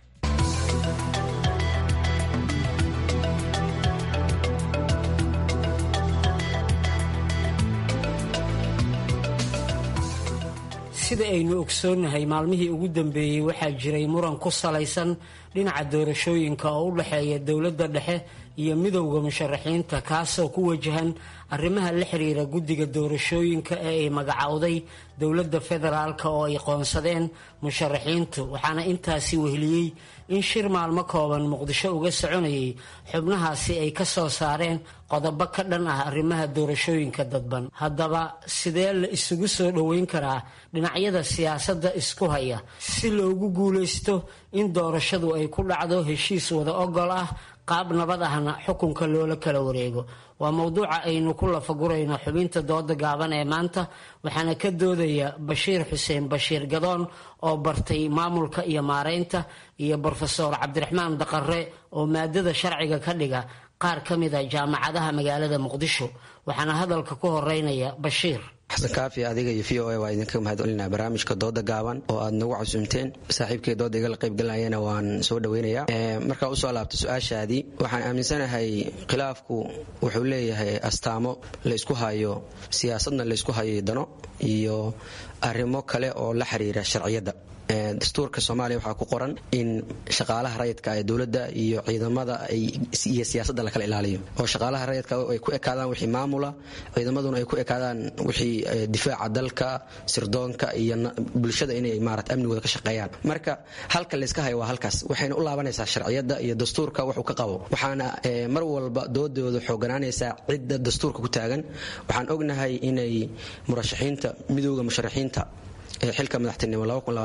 sida aynu ogsoonnahay maalmihii ugu dambeeyey waxaa jiray muran ku salaysan dhinaca doorashooyinka oo u dhexeeya dowladda dhexe iyo midowda musharaxiinta kaasoo ku wajahan arrimaha la xiriira guddiga doorashooyinka ee ay magacowday dowladda federaalk oo ay qoonsadeen musharaxiintu waxaana intaasi wehliyey in shir maalmo kooban muqdisho uga soconayay xubnahaasi ay ka soo saareen qodobo ka dhan ah arrimaha doorashooyinka dadban haddaba sidee la isugu soo dhoweyn karaa dhinacyada siyaasadda isku haya si loogu guulaysto in doorashadu ay ku dhacdo heshiis wada ogol ah qaab nabad ahna xukunka loola kala wareego waa mowduuca aynu ku lafagurayno xubinta dooda gaaban ee maanta waxaana ka doodaya bashiir xuseen bashiir gadoon oo bartay maamulka iyo maareynta iyo brofeor cabdiraxmaan daqare oo maadada sharciga ka dhiga qaar ka mida jaamacadaha magaalada muqdisho waxaana hadalka ku horeynaya bashiir xasan kaafi adiga iyo v o a waa idinka mahadcelinaa barnaamijka dooda gaaban oo aad nagu casuumteen saaxiibkay dooda igala qaybgalayana waan soo dhaweynayaa markaa usoo laabto su-aashaadii waxaan aaminsanahay khilaafku wuxuu leeyahay astaamo laysku hayo siyaasadna laysku hayo dano iyo arrimo kale oo la xiriira sharciyadda dastuurka soomaaliya waxaa ku qoran in shaqaalaha rayidka ee dowladda iyo ciidamada iyo siyaasadda lakala ilaaliyo oo shaqaalaha rayidka ay ku ekaadaan wixii maamula ciidamaduna ay ku ekaadaan wixii difaaca dalka sirdoonka iyo bulshada inay maarata amnigooda ka shaqeeyaan marka halka layska hayo waa halkaas waxayna u laabanaysaa sharciyadda iyo dastuurka wuxuu ka qabo waxaana mar walba doodooda xooganaanaysaa cidda dastuurka ku taagan waxaan ognahay inay murashaxiinta midowda musharaxiinta xilka madaxtinimo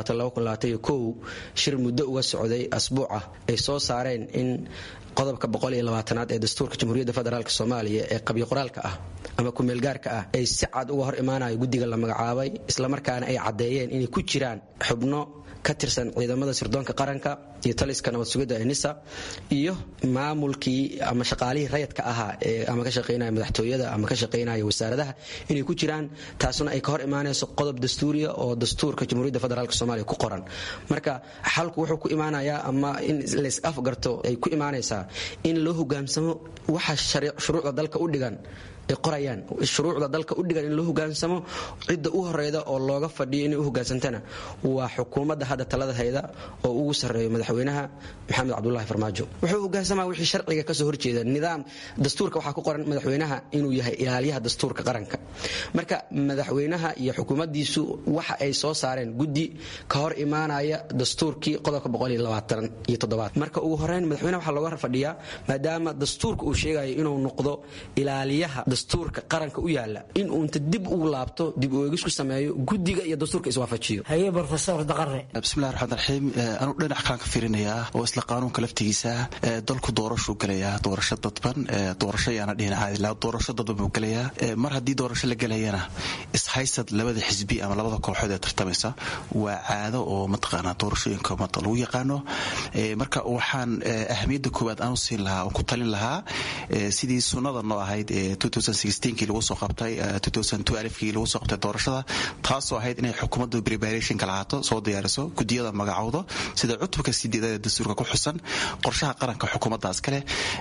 shir muddo uga socday asbuuca ay soo saareen in qodobka boqoliyoabaatanaad ee dastuurka jamhuuriyadda federaalk soomaaliya ee qabyo qoraalka ah ama kumeelgaarka ah ay si cad uga hor imaanayo guddiga la magacaabay islamarkaana ay caddeeyeen inay ku jiraan xubno ka tirsan ciidamada sirdoonka qaranka iyo taliska nabad sugidda ee nisa iyo maamulkii ama shaqaalihii rayadka ahaa ee ama ka shaqaynaya madaxtooyada ama ka shaqaynaya wasaaradaha inay ku jiraan taasuna ay ka hor imaanayso qodob dastuuriya oo dastuurka jamhuuriyadda federaalk soomaaliya ku qoran marka xalku wuxuu ku imaanayaa ama in lays afgarto ay ku imaanaysaa in loo hogaamsamo waxa shuruucda dalka u dhigan ay qorayaan shuruucda dalka u dhigan in loo hogaansamo cidda u horeyda oo looga fadhiyo inay u hogaansantana waa xukuumadda hadda talada hayda oo ugu sarreeyo madaxweynaha maxamed cabdulahi farmaajo wuxuu hogaansamaa wixii sharciga kasoo horjeeda nidaam dastuurka waxaa ku qoran madaxweynaha inuu yahay ilaaliyaha dastuurka qaranka marka madaxweynaha iyo xukuumaddiisu waxa ay soo saareen guddi ka hor imaanaya dastuurkii qodobka marka ugu horeyn madaxweynaha waxaa looga fadhiyaa maadaama dastuurka uu sheegayo inuu noqdo ilaaliyaha dastuurka qaranka u yaala in uunta dib ugu laabto dib u eegis ku sameeyo guddiga iyo dastuurka iswaafajiyo haye brofesor daqare bismillahi raxmaan raxiim anuu dhinac kalaan ka fiirinayaa oo isla qaanuunka laftigiisa dalku doorashuu gelayaa doorasho dadban doorasho yaana dhihin caadi laa doorasho dadban buu gelayaa mar haddii doorasho la gelayana ishaysad labada xisbi ama labada kooxood ee tartamaysa waa caado oo mataqaanaa doorashooyinka umada lagu yaqaano marka waxaan ahamiyadda koowaad aanu siin lahaa oon ku talin lahaa sidii sunnada noo ahayd ee kii lagu soo qabtay kii lagu soo qabtay doorashada taasoo ahayd inay xukuumaddu preparationka lahaato soo diyaariso gudiyada magacowdo sida cutubka sideedada dastuurka ku xusan qorshaha qaranka xukuumaddaas kale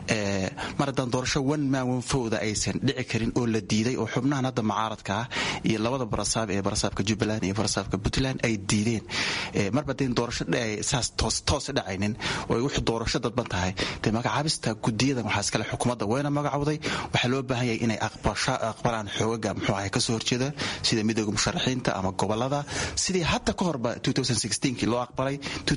mar haddaan doorasho one man one fowda aysan dhici karin oo la diiday oo xubnahan hadda mucaaradka ah iyo labada barasaab ee barasaabka jubbaland iyo barasaabka puntland ay diideen marba dee doorasho saas toos dhacaynin oo ay wuxuu doorasho dadban tahay dee magacaabista gudiyadan waxaa iskale xukuumadda wayna magacowday waxaa loo baahan yahay inay aqbalaan xoogaga muxuu ahay kasoo horjeeda sida midooda musharaxiinta ama gobolada sidii hadda ka horba kii loo aqbalay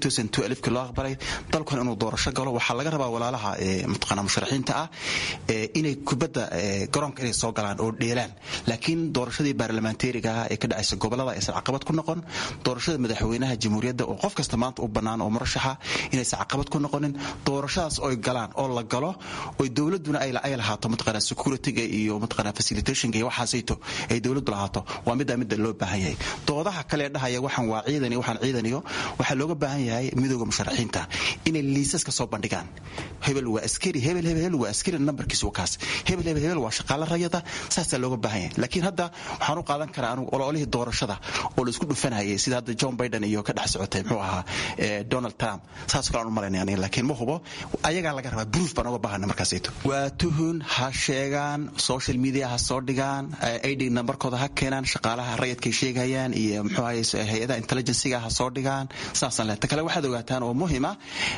kii loo aqbalay dalkan inuu doorasho galo waxaa laga rabaa walaalaha mataqaana musharaxiinta ah inay kubadda garoonka inay soo galaan oo dheelaan laakiin doorashadii baarlamantariga ah ee ka dhacaysa gobolada aysan caqabad ku noqon doorashada madaxweynaha jamhuuriyadda oo qof kasta maanta u bannaan oo murashaxa inaysan caqabad ku noqonin doorashadaas oy galaan oo la galo oy dowladuna ay lahaato mataqaana securityga iyo mataqaana facilitationka iyo waxaasayto ay dowladdu lahaato waa middaa midda loo baahan yahay doodaha kale dhahaya waxaan waa ciidan iyo waxaan ciidaniyo waxaa looga baahan yahay midooda musharaxiinta inay liisaska soo bandhigaan hebel waa askari hebel hebel hebel waa askari nambarkiisu kaas hebel hebel hebel waa shaqaale rayada saasaa looga baahan yahay laakiin hadda waxaan u qaadan karaa anugu ololihii doorashada oo la isku dhufanayay sida hadda john biden iyo ka dhex socotay muxuu ahaa donald trump saas kale aan u malaynaya aniga laakiin ma hubo ayagaa laga rabaa proof baan uga baahana markaasayto waa tuhun ha sheegaan social media ha soo dhigaan id nambarkooda ha keenaan shaqaalaha rayadkay sheegayaan iyo muxuu ahaye hay-adaha intelligenciga ha soo dhigaan saasaan leh ta kale waxaad ogaataan oo muhima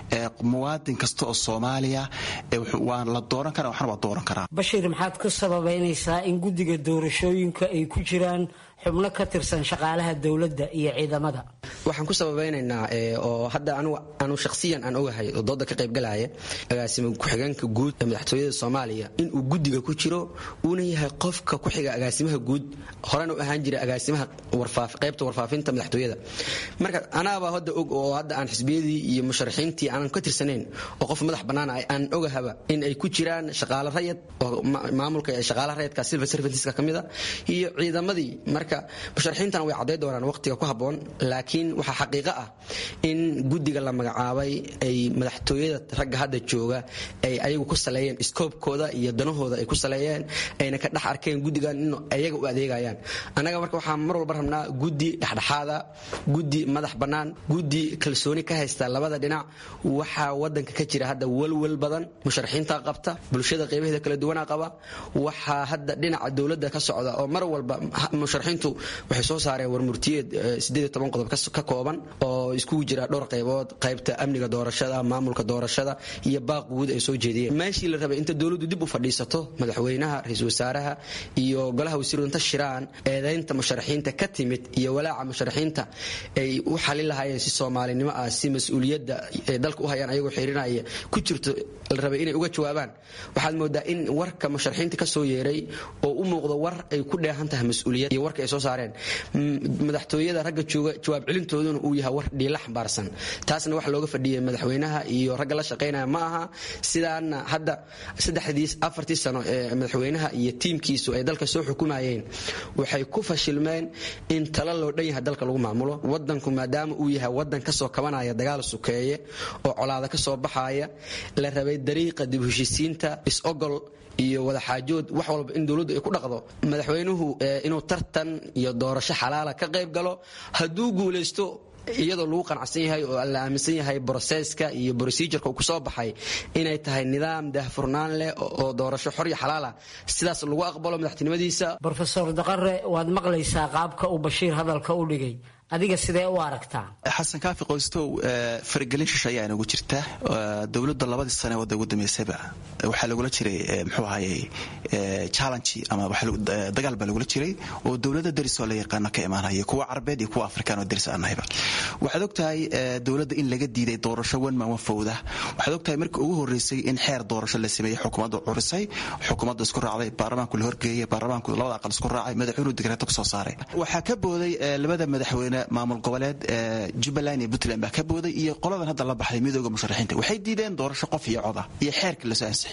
muwaadin kasta oo soomaaliya waan la dooran karaa waxna waa dooran karaa bashir maxaad ku sababaynaysaa in guddiga doorashooyinka ay ku jiraan xubno ka tirsan shaqaalaha dowladda iyo ciidamada waxaan ku sababaynaynaa oo hadda anu shakhsiyan aan ogahay oo dooda ka qaybgalaya agaasima ku-xigeenka guud ee madaxtooyada soomaaliya inuu guddiga ku jiro uuna yahay qofka ku xiga agaasimaha guud horena u ahaan jira agaasimaha qaybta warfaafinta madaxtooyada marka anaaba hadda og oo hadda aan xisbiyadii iyo musharaxiintii aanan ka tirsanayn oo qof madax bannaan aan ogahaba in ay ku jiraan shaqaale rayad oo maamulka shaqaalaha rayadka civil serviceska ka mida iyo ciidamadii marka musharaxiintana way cadday doonaan waqtiga ku habboon laakiin waxaa xaqiiqo ah in guddiga la magacaabay ay madaxtooyada ragga hadda jooga ay ayagu ku saleeyeen iskoobkooda iyo danahooda ay ku saleeyeen ayna ka dhex arkeen guddigan in ayaga u adeegayaan annaga marka waxaan mar walba rabnaa guddi dhexdhexaada guddi madax bannaan guddi kalsooni ka haysta labada dhinac waxaa wadanka ka jira hadda welwel badan musharaxiinta qabta bulshada qeybaheeda kala duwanaa qaba waxaa hadda dhinaca dowladda ka socda oo mar walba musharaxiintu waxay soo saareen warmurtiyeed qodob ka kooban oo iskugu jira dhowr qaybood qaybta amniga doorashada maamulka doorashada iyo baaq guud ay soo jeediyeen meeshii la rabay inta dowladdu dib u fadhiisato madaxweynaha ra-iisul wasaaraha iyo golaha wasiiru inta shiraan eedaynta musharaxiinta ka timid iyo walaaca musharaxiinta ay u xalin lahaayeen si soomaalinimo ah si mas-uuliyadda ay dalka u hayaan ayagoo xirinaya ku jirto la rabay inay uga jawaabaan waxaad moodaa in warka musharaxiinta ka soo yeeray oo u muuqdo war ay ku dheehan tahay mas-uuliyad iyo warka ay soo saareen madaxtooyada ragga jooga jawaab celintooduna uu yahay war dhiila xambaarsan taasna waxa looga fadhiyay madaxweynaha iyo ragga la shaqaynaya ma aha sidaana hadda saddexdii afartii sano ee madaxweynaha iyo tiimkiisu ay dalka soo xukumayeen waxay ku fashilmeen in tala loo dhan yahay dalka lagu maamulo wadanku maadaama uu yahay wadan kasoo kabanaya dagaal sukeeye oo colaada ka soo baxaya la rabay dariiqa dib heshiisiinta is-ogol iyo wadaxaajood wax walba in dowladdu ay ku dhaqdo madaxweynuhu inuu tartan iyo doorasho xalaala ka qayb galo hadduu guulaysto iyadoo lagu qanacsan yahay oo la aaminsan yahay broseska iyo procedureka uu kusoo baxay inay tahay nidaam daahfurnaan leh oo doorasho xor iyo xalaala sidaas lagu aqbalo madaxtinimadiisa rofeor daqare waad maqlaysaa qaabka uu bashiir hadalka u dhigay adiga sidee u aragtaa xasan kaafi qoystow faragelin shisha ayaa inagu jirta dowladda labadii sane wadda ugu dambeysayba waxaa lagula jiray muxuu ahayey challenge ama dagaal baa lagula jiray oo dowlada derisoo la yaqaano ka imaanaya kuwa carabeed iyo kuwa afrikaan oo deris aan nahayba waxaad ogtahay dowladda in laga diiday doorasho wan maan fowda waxaad ogtahay markii ugu horeysay in xeer doorasho la sameeyey xukuumaddu curisay xukuumaddu isku raacday baarlamaanku la horgeeyey baarlamaanku labada aqal isku raacay madaxweynuhu digreeto kusoo saaray waxaa ka booday labada madaxweyne maamul goboleed jubbaland iyo puntland baa ka booday iyo qoladan hadda la baxday midooda musharaxiinta waxay diideen doorasho qof iyo coda iyo xeerka lasoo ansixiyey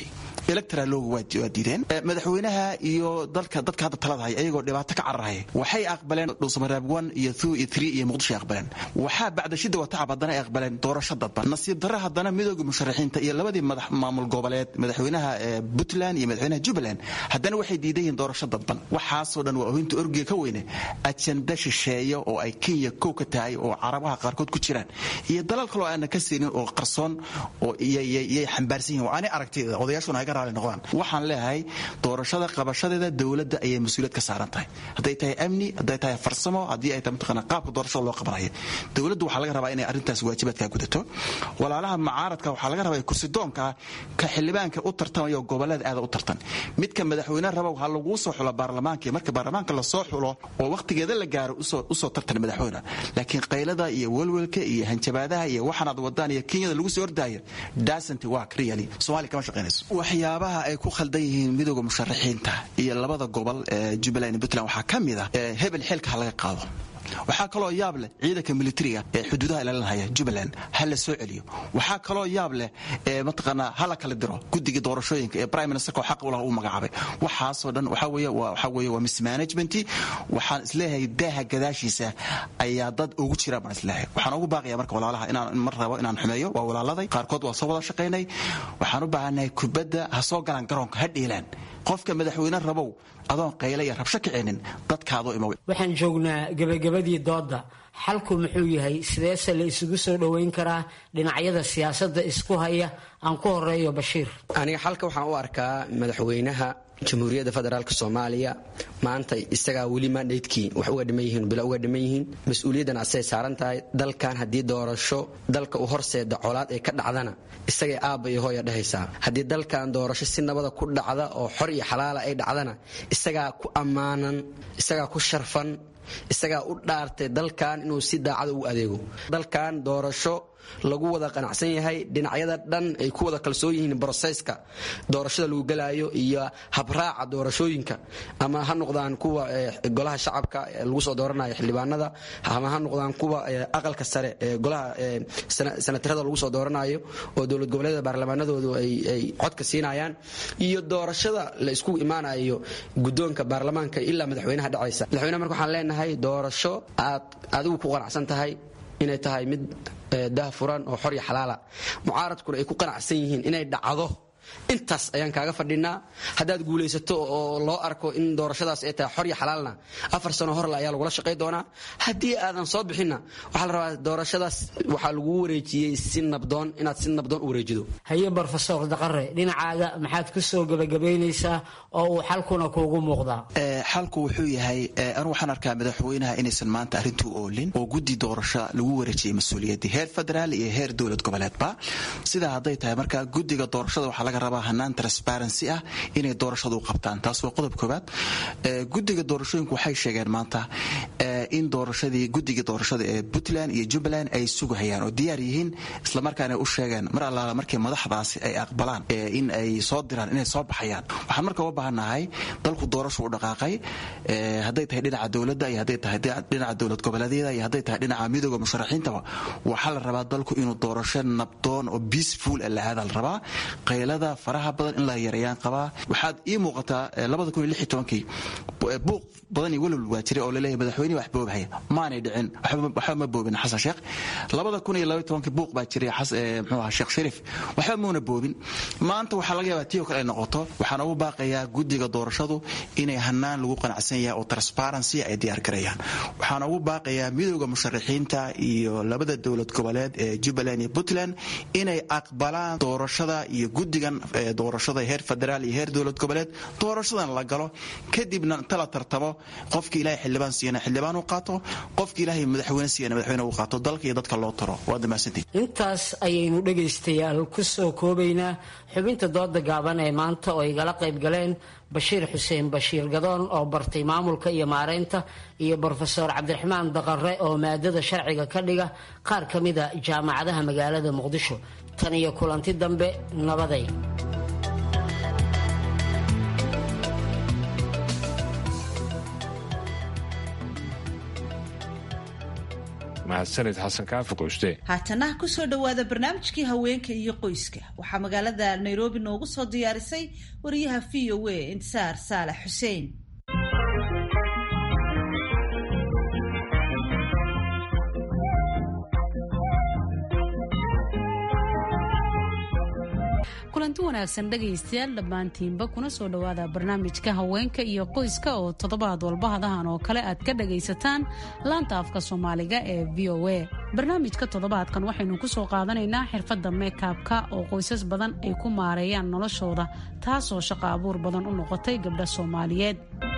electoral looga waa diideen madaxweynaha iyo dalka dadka hadda talada haya ayagoo dhibaato ka cararaya waxay aqbaleen dhuusamareeb one iyo two iyo three iyo muqdisho aqbaleen waxaa bacda shida watacab haddana ay aqbaleen doorasho dadban nasiib darre haddana midooda musharaxiinta iyo labadii madax maamul goboleed madaxweynaha puntland iyo madaxweynaha jubbaland haddana waxay diidan yihiin doorasho dadban waxaasoo dhan waa ohinta orgiga ka weyne ajenda shisheeya oo ay kenya kow ka tahay oo carabaha qaarkood ku jiraan iyo dalal kaloo aanan ka siinin oo qarsoon oo yay xambaarsan yihin ani aragtida odayaashuna ay ka raali noqdaan waxaan leeyahay doorashada qabashadeeda dowladda ayay mas-uuliyad ka saaran tahay hadday tahay amni hadday tahay farsamo haddii ay tahay mataqaana qaabka doorashada loo qabanaya dowladdu waxaa laga rabaa inay arrintaas waajibaadkaa gudato walaalaha mucaaradka waxaa laga rabaa kursidoonka ka xildhibaanka u tartamaya goboleeda aada u tartan midka madaxweyne raba waxaa laguu soo xulo baarlamaanka marka baarlamaanka lasoo xulo oo wakhtigeeda la gaaro usoo tartan madaxweyne laakiin qaylada iyo welwelka iyo hanjabaadaha iyo waxaanaad wadaan iyo kenyada lagu soo ordaayo dasant work really soomaaliya kama shaqaynayso waxyaabaha ay ku khaldan yihiin midooda musharaxiinta iyo labada gobol ee jubbaland iyo puntland waxaa ka mid ah hebel xilka ha laga qaado waxaa kaloo yaab leh ciidanka militariga ee xuduudaha ilaalinhaya jubbaland ha la soo celiyo waxaa kaloo yaab leh mataqaanaa ha la kala diro guddiga doorashooyinka ee prime ministerka oo xaq u laha uu magacaabay waxaasoo dhan waxaa weeye waxaa weeye waa mismanagement waxaan isleeyahay daaha gadaashiisa ayaa dad ugu jira baan isleeyahay waxaan ugu baaqaya marka walaalaha inaan mar rabo inaan xumeeyo waa walaaladay qaarkood waa soo wada shaqaynay waxaan u baahannahay kubadda ha soo galaan garoonka ha dhiilaan qofka madaxweyne rabow adoon qayle iyo rabsho kicinin dadkaadoo imow waxaan joognaa gebagabadii doodda xalku muxuu yahay sideese la isugu soo dhoweyn karaa dhinacyada siyaasadda isku haya aan ku horeeyo bashiir aniga xalka waxaan u arkaa madaxweynaha jamhuuriyadda federaalk soomaaliya maanta isagaa weli mandaydkii wax uga dhiman yihiin bilo uga dhiman yihiin mas-uuliyaddan asay saaran tahay dalkan haddii doorasho dalka u horseeda colaad ay ka dhacdana isagay aabba iyo hooya dhehaysaa haddii dalkan doorasho si nabada ku dhacda oo xor iyo xalaala ay dhacdana isagaa ku ammaanan isagaa ku sharfan isagaa u dhaartay dalkan inuu si daacada ugu adeego dalkan doorasho lagu wada qanacsan yahay dhinacyada dhan ay ku wada kalsoon yihiin broseyska doorashada lagu gelaayo iyo habraaca doorashooyinka ama ha noqdaan kuwa golaha shacabka lagu soo dooranayo xildhibaanada ama ha noqdaan kuwa aqalka sare ee golaha sanatarada lagu soo dooranayo oo dowlad goboleeda baarlamaanadoodu ay codka siinayaan iyo doorashada la isku imaanayo gudoonka baarlamaanka ilaa madaxweynaha dhacaysa madaxweynaha marka waxaan leenahay doorasho aad adigu ku qanacsan tahay inay tahay mid dah furan oo xor iyo xalaala mucaaradkuna ay ku qanacsan yihiin inay dhacdo intaas ayaan kaaga fadhinaa haddaad guulaysato oo loo arko in doorashadaas ay tahay xor iyo xalaalna afar sano horle ayaa lagula shaqay doonaa haddii aadan soo bixinna waxaa la rabaa doorashadaas waxaa lagu wareejiyey si nabdoon inaad si nabdoon u wareejido haye brofesor daqare dhinacaaga maxaad ku soo gebagabaynaysaa oo uu xalkuna kuugu muuqdaa xalku wuxuu yahay anu waxaan arkaa madaxweynaha inaysan maanta arrintuu oolin oo guddi doorasho lagu wareejiyey mas-uuliyaddii heer federaal iyo heer dowlad goboleedba sidaa hadday tahay marka guddiga doorashada waxaa laga rabaa hanaan transparency ah inay doorashadu u qabtaan taas waa qodob koobaad guddiga doorashooyinku waxay sheegeen maanta in doorashadii guddiga doorashada ee puntland iyo jubbaland ay sugahayaan oo diyaar yihiin islamarkaana u sheegeen mar allaala markii madaxdaasi ay aqbalaan in ay soo diraan inay soo baxayaan waxaan marka uga baahannahay dalku doorashu u dhaqaaqay hadday tahay dhinaca dowladda iyo hadday tahay dhinaca dowlad goboleedyada iyo hadday tahay dhinaca midooda musharaxiintaba waxaa la rabaa dalku inuu doorasho nabdoon oo peaceful la aada la rabaa qaylada faraha badan in la yareeyaan qabaa waxaad ii muuqataa kii buuq badan iyo welwal waa jiray oo laleeyahay madaxweynihi wax boobhaya maanay dhicin waxba ma boobin xasan sheekh kii buuq baa jiray mxuu ahaa sheekh shariif waxba muuna boobin maanta waxaa laga yaabaa tiyo kale ay noqoto waxaan ugu baaqayaa guddiga doorashadu inay hanaan lagu qanacsan yahay oo transparency ay diyaar gareeyaan waxaan ugu baaqayaa midooda musharaxiinta iyo labada dowlad goboleed ee jubbaland iyo puntland inay aqbalaan doorashada iyo guddigan doorashada heer federaal iyo heer dowlad goboleed doorashadan la galo kadibna inta la tartamo qofki ilahay xildhibaan siiyana xildhibaan uu qaato qofki ilaahay madaxweyne siiyana madaxweyne uu qaato dalka iyo dadka loo taro waa damaasantiin intaas ayaynu dhegaystayaal ku soo koobaynaa xubinta dooda gaaban ee maanta oo igala qayb galeen bashiir xuseen bashiir gadoon oo bartay maamulka iyo maareynta iyo brofesor cabdiraxmaan daqare oo maadada sharciga ka dhiga qaar ka mida jaamacadaha magaalada muqdisho tan iyo kulanti dambe nabaday mahadsanid xasan kaafi qoyste haatana kusoo dhowaada barnaamijkii haweenka iyo qoyska waxaa magaalada nairobi noogu soo diyaarisay wariyaha v o a intisaar saalax xuseen kulanti wanaagsan dhegaystayaal dhammaantiinba kuna soo dhowaada barnaamijka haweenka iyo qoyska oo toddobaad walba hadahan oo kale aad ka dhagaysataan laanta afka soomaaliga ee v o a barnaamijka toddobaadkan waxaynu ku soo qaadanaynaa xirfadda meykabka oo qoysas badan ay ku maareeyaan noloshooda taasoo shaqo abuur badan u noqotay gabdha soomaaliyeed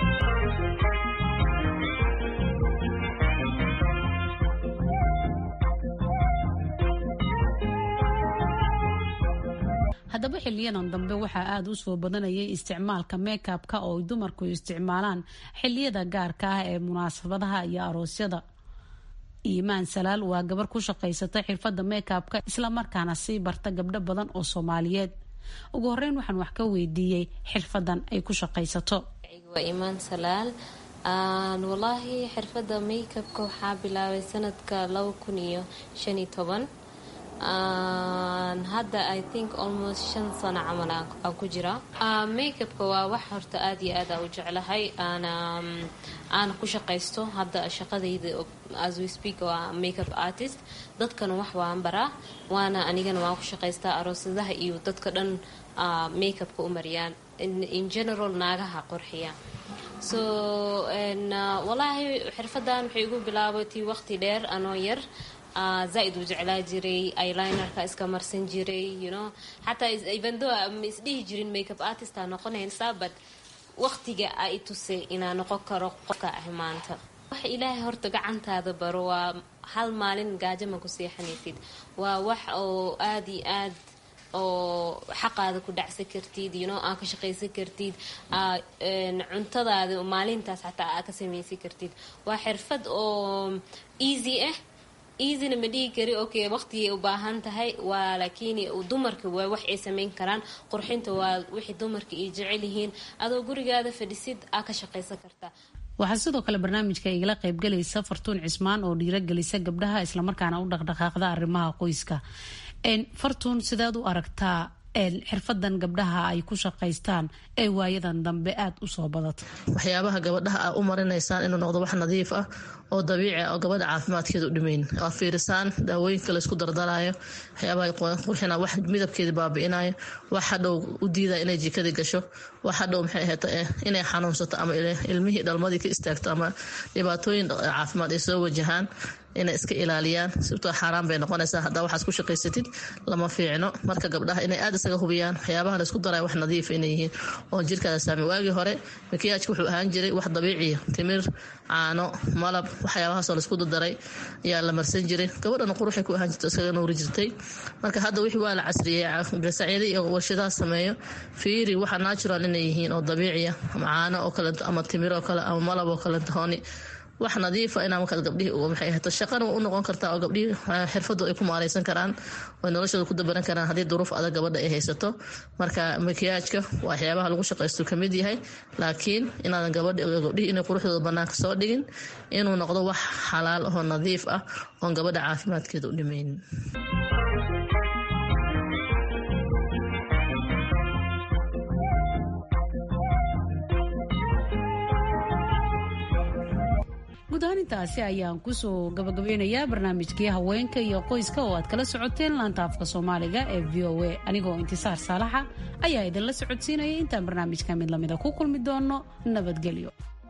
haddaba xiliyadan dambe waxaa aada u soo badanayay isticmaalka meykabka oo ay dumarku isticmaalaan xiliyada gaarka ah ee munaasabadaha iyo aroosyada iimaan salaal waa gabar ku shaqaysata xirfadda meykabka islamarkaana sii barta gabdho badan oo soomaaliyeed ugu horeyn waxaan wax ka weydiiyey xirfadan ay ku shaqaysato waa iimaan salaal walaahi xirfadda meykabka waxaa bilaabay sanadka laba kun iyo shan iyo toban hadda i think almost shan sano camal aan ku jira makeupka waa wax horta aada iyo aad a u jeclahay aana aana ku shaqaysto hadda shaqadayda as we speak waa makeup artist dadkana wax waan baraa waana anigana waan ku shaqaystaa aroosadaha iyo dadka dhan makeupka u mariyaan in general naagaha qorxiya so walaahi xirfadan waxay igu bilaabatay waqti dheer anoo yar zaaid u jeclaa jiray eylinerka iska marsan jiray you know xataa evendo ma isdhihi jirin makeup artist aa noqonaysaa but waqtiga a i tusay inaa noqon karo qofka ah maanta waxa ilaahay horta gacantaada baro waa hal maalin gaajo ma ku seexanaysid waa wax oo aada iyo aad oo xaqaada ku dhacsan kartid you know aa ka shaqaysan kartid cuntadaada maalintaas xataa aa ka samaysan kartid waa xirfad oo easy ah easyna ma dhihi kari okay waqtigay u baahan tahay waa laakiin dumarka waa wax ay samayn karaan qurxinta waa wixii dumarka ay jecel yihiin adoo gurigaada fadhisid aa ka shaqaysan kartaa waxaa sidoo kale barnaamijka igala qaybgalaysa fartuun cismaan oo dhiiragelisa gabdhaha islamarkaana u dhaqdhaqaaqda arrimaha qoyska fartuun sideed u aragtaa xirfadan gabdhaha ay ku shaqaystaan ee waayadan dambe aada u soo badata waxyaabaha gabadhaha aa u marinaysaan inuu noqdo wax nadiif ah oo dabiici ah oo gabadha caafimaadkeeda u dhimayn aad fiirisaan daawooyinka laysku dardarayo waxyaabaha qurxina wax midabkeeda baabi'inayo wax hadhow u diidaya inay jikadii gasho wax hadhow maxay ahayd inay xanuunsato ama ilmihii dhalmadii ka istaagto ama dhibaatooyin caafimaad ay soo wajahaan inay iska ilaaliyaan sibtoo xaaraan bay noqonaysaa haddaa waxaad ku shaqaysatid lama fiicno marka gabdhaha inay aada isaga hubiyaan waxyaabaha laysku daraya wax nadiif inay yihiin oo jirkaada saami waagii hore makiyaajka wuxuu ahaan jiray wax dabiiciya timir caano malab waxyaabahaasoo laysku dardaray ayaa la marsan jiray gabadhana quruxay ku ahaan jirta iskaga nuuri jirtay marka hadda wixii waa la casriyey gasacyada iyo warshadaha sameeyo fiiri waxa natural inay yihiin oo dabiiciya ama caano oo kaleeto ama timir oo kale ama malab oo kaleeto hooni wax nadiifa inaa markaad gabdhihii maxay ahayto shaqana u noqon kartaa oo gabdhihii xirfadu ay ku maaleysan karaan oo noloshooda ku dabaran karaan haddii duruuf adag gabadha ay haysato marka makiyaajka waxyaabaha lagu shaqaysto kamid yahay laakiin inaadan gabadhi gabdhihii inay quruxdooda banaanka soo dhigin inuu noqdo wax xalaal oo nadiif ah oon gabadha caafimaadkeeda u dhimaynin guud ahaan intaasi ayaan kusoo gabagabeynayaa barnaamijkii haweenka iyo qoyska oo aad kala socoteen laanta afka soomaaliga ee v o a anigoo intisaar saalaxa ayaa idinla socodsiinaya intaan barnaamijka mid lamida ku kulmi doono nabadgelyo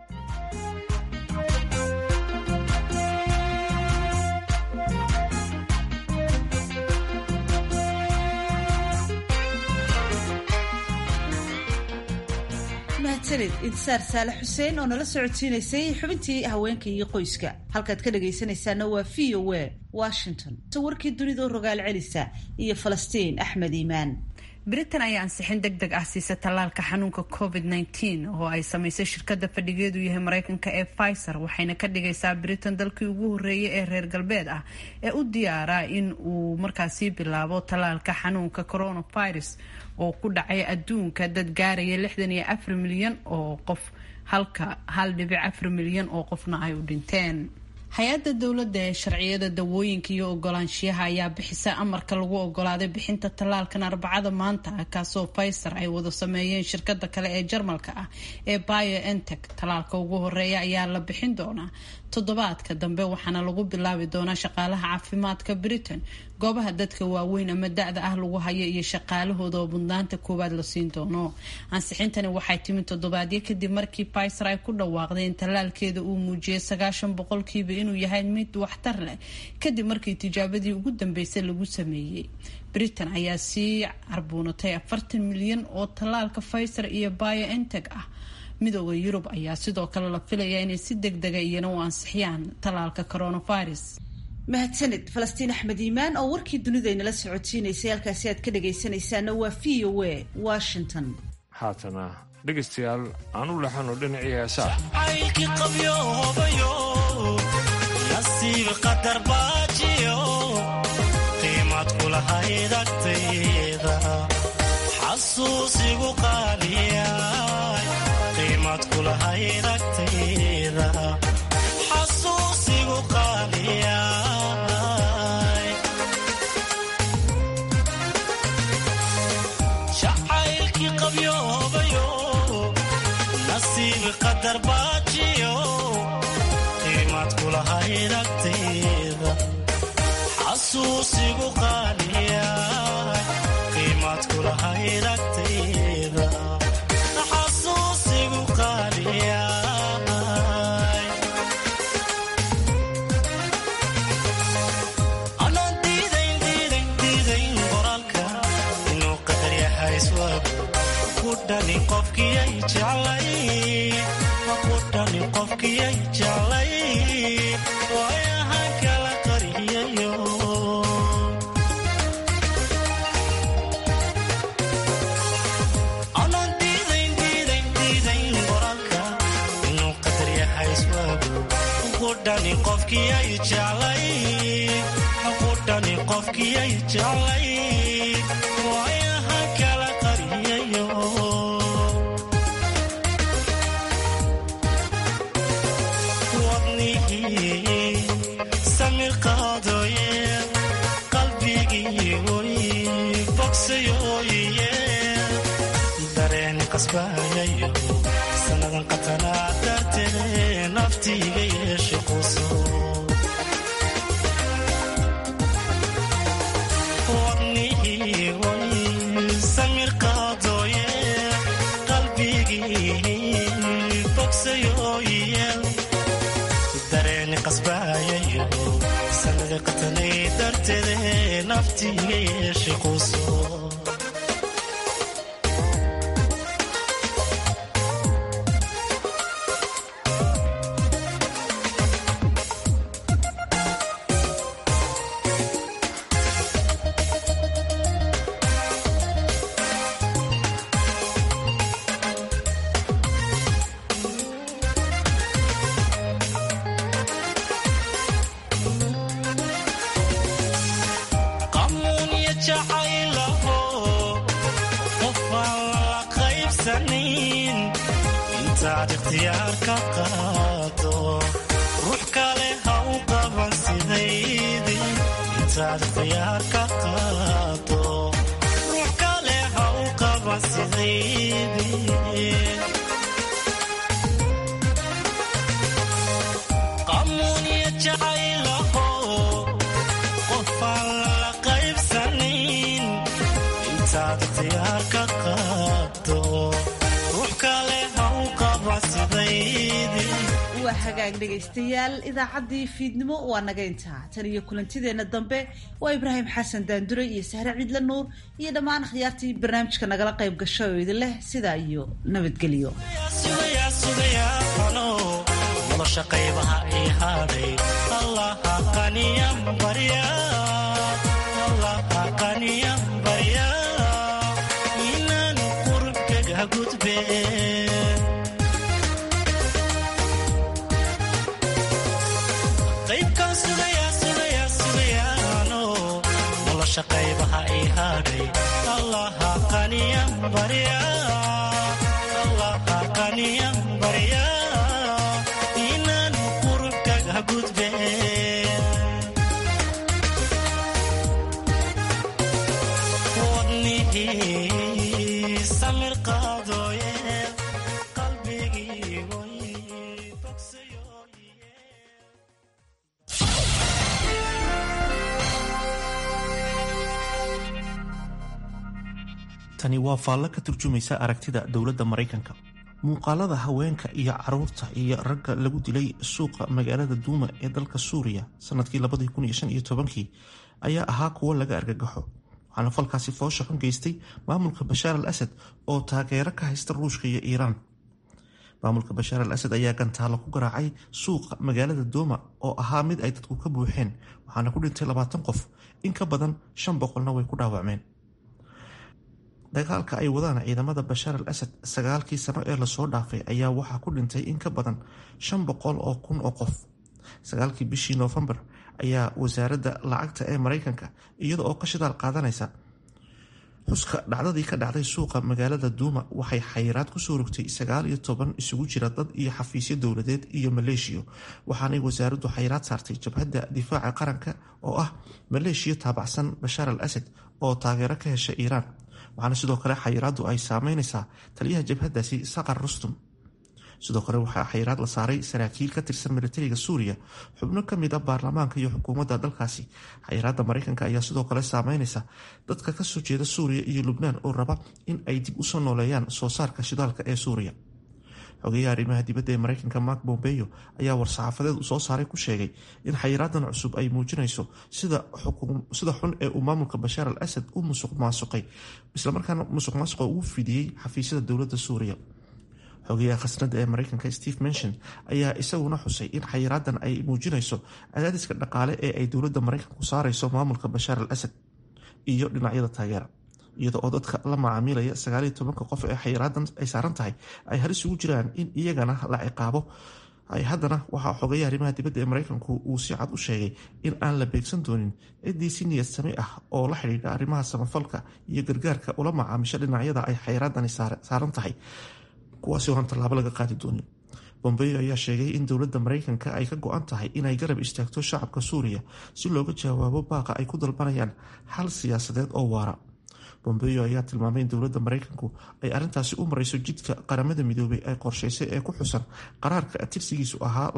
mahadsanid intisaar saale xuseen oo nala socodsiinaysay xubintii haweenka iyo qoyska halkaad ka dhagaysanaysaana waa v o a washington warkii dunidao rogaal celisa iyo falastiin axmed iimaan britain ayaa ansixin deg deg ah siisa tallaalka xanuunka covid -19 oo ay samaysay shirkadda fadhigeedu yahay mareykanka ee pfizer waxayna ka dhigaysaa britain dalkii ugu horeeyay ee reer galbeed ah ee u diyaara in uu markaasi bilaabo tallaalka xanuunka coronavirus oo ku dhacay adduunka dad gaaraya lixdan iyo afar milyan oo qof halka hal dhibic afar milyan oo qofna ay u dhinteen hay-adda dowladda ee sharciyada dawooyinka iyo ogolaanshiyaha ayaa bixisa amarka lagu ogolaaday bixinta tallaalkan arbacada maanta ah kaasoo pfizer ay wada sameeyeen shirkada kale ee jarmalka ah ee biontech tallaalka ugu horeeya ayaa la bixin doonaa toddobaadka dambe waxaana lagu bilaabi doonaa shaqaalaha caafimaadka britain goobaha dadka waaweyn ama da-da ah lagu hayo iyo shaqaalahooda oo mudnaanta koowaad la siin doono ansixintani waxay timi toddobaadyo kadib markii pfizer ay ku dhawaaqday in tallaalkeeda uu muujiyay sagaashan boqolkiiba inuu yahay mid waxtar leh kadib markii tijaabadii ugu dambeysay lagu sameeyey britain ayaa sii carbuunatay afartan milyan oo tallaalka pfizer iyo biontech ah midooda yurub ayaa sidoo kale la filayaa inay si deg dega iyana u ansixiyaan tallaalka coronavirus mahadsanid falastiin axmed iimaan oo warkii dunida inala socotiinaysay halkaasi aad ka dhagaysanaysaana waa v o a washington haatana dhegaystayaal aan u laxano dhinacii heesaa caylkii qabyoobayo nasiib qadar baajiyo qiimad kulahayd agtayda xasuusigu qaaliyaay qiimad kulahayd agtayda xasuusigu qaaliyaay jacaylkii qabyoobayo nasiib qadar baajiyo qiimad kulahayd agtayda xasuusigu qaaliyaay qiimad kulahayd agtayda xasuusigu qaaliyaay anaan diidayn diidayn diidayn qoraalka inuu qadar yahay iswaagu ku dhani qofkiyay jeclay ku dhani qofkiyay jeclay waayahan kala qariyayo anaan diidayn diidayn diidayn qoraalka inuu qadar yahay iswaagu ku dhani qofkiyay jeclay ku dhani qofkiyay jeclay waayahan kala qariyayo wadnihii samir qaadooye qalbigii oy bogsayooye dareen qasbayayo sannadan qatanaa dartee naftiiga yeeshe quso wadnihii oy samir qaadooye qalbigii bogsayooye dareeni qasbayayo sanada qatanay darteede naftiiga yeeshe quso qamuun iyo jacaylaho qof aan la qaybsanin intaad ikhtiyaar ka qaado ruux kale ha u qaban sidaydii intaad ikhtiyaar ka qaado ruux kale ha u qaban sidaydii qamuun iyo jacaylaho qof aan la qaybsanin intaad ikhtiyaar ka qaado ruux kale ha u qaban sidaydii waa hagaag dhegaystayaal idaacaddii fiidnimo waa naga intaa tan iyo kulantideenna dambe waa ibraahim xasan daandure iyo sahre ciidle nuur iyo dhammaan akhyaartii barnaamijka nagala qayb gasho oo idin leh sidaa iyo nabadgelyo sugayaa sugayaa ano nolosha qaybaha ii hadhay allaha qaniyan barya allaha qaniyan barya inaan qurubkaga gudbe qaybkaan sugayaa sugayaa sugayaa ano nolosha qaybaha ii hadhay allaha qaniyan barya allaha qaniyan barya inaan qurubkaga gudbe bogsadooye qalbigii tani waa faallo ka turjumaysa aragtida dowladda maraykanka muuqaalada haweenka iyo caruurta iyo ragga lagu dilay suuqa magaalada duuma ee dalka suuriya sanadkii labadii ayaa ahaa kuwo laga argagaxo waxaana falkaasi foosha xun geystay maamulka bashaar al asad oo taageero ka haysta ruushka iyo iiraan maamulka bashaar al asad ayaa gantaalo ku garaacay suuqa magaalada duuma oo ahaa mid ay dadku ka buuxeen waxaana ku dhintay labaatan qof in ka badan shan boqolna way ku dhaawacmeen dagaalka ay wadaan ciidamada bashaar al asad sagaalkii sano ee lasoo dhaafay ayaa waxaa ku dhintay in ka badan shan boqol oo kun oo qof sagaalkii bishii noofembar ayaa wasaaradda lacagta ee maraykanka iyada oo ka shidaal qaadanaysa xuska dhacdadii ka dhacday suuqa magaalada duuma waxay xayiraad kusoo rogtay sagaal iyo toban isugu jira dad iyo xafiisyo dowladeed iyo maleeshiyo waxaanay wasaaraddu xayiraad saartay jabhadda difaaca qaranka oo ah maleeshiyo taabacsan bashaar al asad oo taageero ka hesha iiraan waxaana sidoo kale xayiraaddu ay saameyneysaa taliyaha jabhadaasi saqar rustum sidoo kale waxaa xayiraad la saaray saraakiil ka tirsan militariga suuriya xubno kamid a baarlamaanka iyo xukuumadda dalkaasi xayiraadda maraykanka ayaa sidoo kale saameyneysa dadka kasoo jeeda suuriya iyo lubnaan oo raba in ay dib usoo nooleeyaan soo saarka shidaalka ee suuriya xogeyaha arrimaha dibadda ee maraykanka mark bombeyo ayaa war-saxaafadeed soo saaray ku sheegay in xayiraadan cusub ay muujinayso sida xun ee uu maamulka bashaar al asad u musuq maasuqay islamarkaana musuq maasuqa ugu fidiyey xafiisyada dowladda suuriya xogeyaha khasnada ee maraykanka steve menshon ayaa isaguna xusay in xayiraadan ay muujinayso cadaadiska dhaqaale ee ay dowladda maraykanku saareyso maamulka bashaar al asad iyo dhinacyada taageera iyada oo dadka la macaamilaya sagaaliyo tobanka qof ee xayiraadan ay saaran tahay ay halis ugu jiraan in iyagana la ciqaabo haddana waxaa xogeeya arrimaha dibadda ee maraykanku uu si cad u sheegay in aan la beegsan doonin ciddii si niyad sami ah oo la xidhiidha arrimaha samafalka iyo gargaarka ula macaamisha dhinacyada ay xayiraadani saaran tahay kuwaasi oo aan tallaabo laga qaadi doonin bombeyo ayaa sheegay in dowladda maraykanka ay ka go-an tahay inay garab istaagto shacabka suuriya si looga jawaabo baaqa ay ku dalbanayaan xal siyaasadeed oo waara bombeyo ayaa tilmaamay in dowladda maraykanku ay arrintaasi u marayso jidka qaramada midoobay ay qorsheysay ee ku xusan qaraarka tirsigiisu ahaa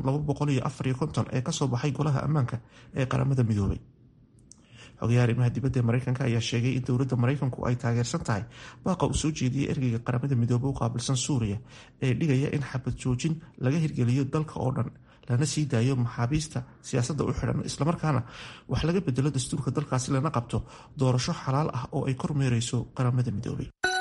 ee kasoo baxay golaha ammaanka ee qaramada midoobay xogayaha arrimaha dibadda ee maraykanka ayaa sheegay in dowladda maraykanku ay taageersan tahay baaqa uu soo jeediyey ergeyga qaramada midoobey u qaabilsan suuriya ee dhigaya in xabad joojin laga hirgeliyo dalka oo dhan lana sii daayo maxaabiista siyaasadda u xidhan islamarkaana wax laga bedelo dastuurka dalkaasi lana qabto doorasho xalaal ah oo ay kormeereyso qaramada midoobay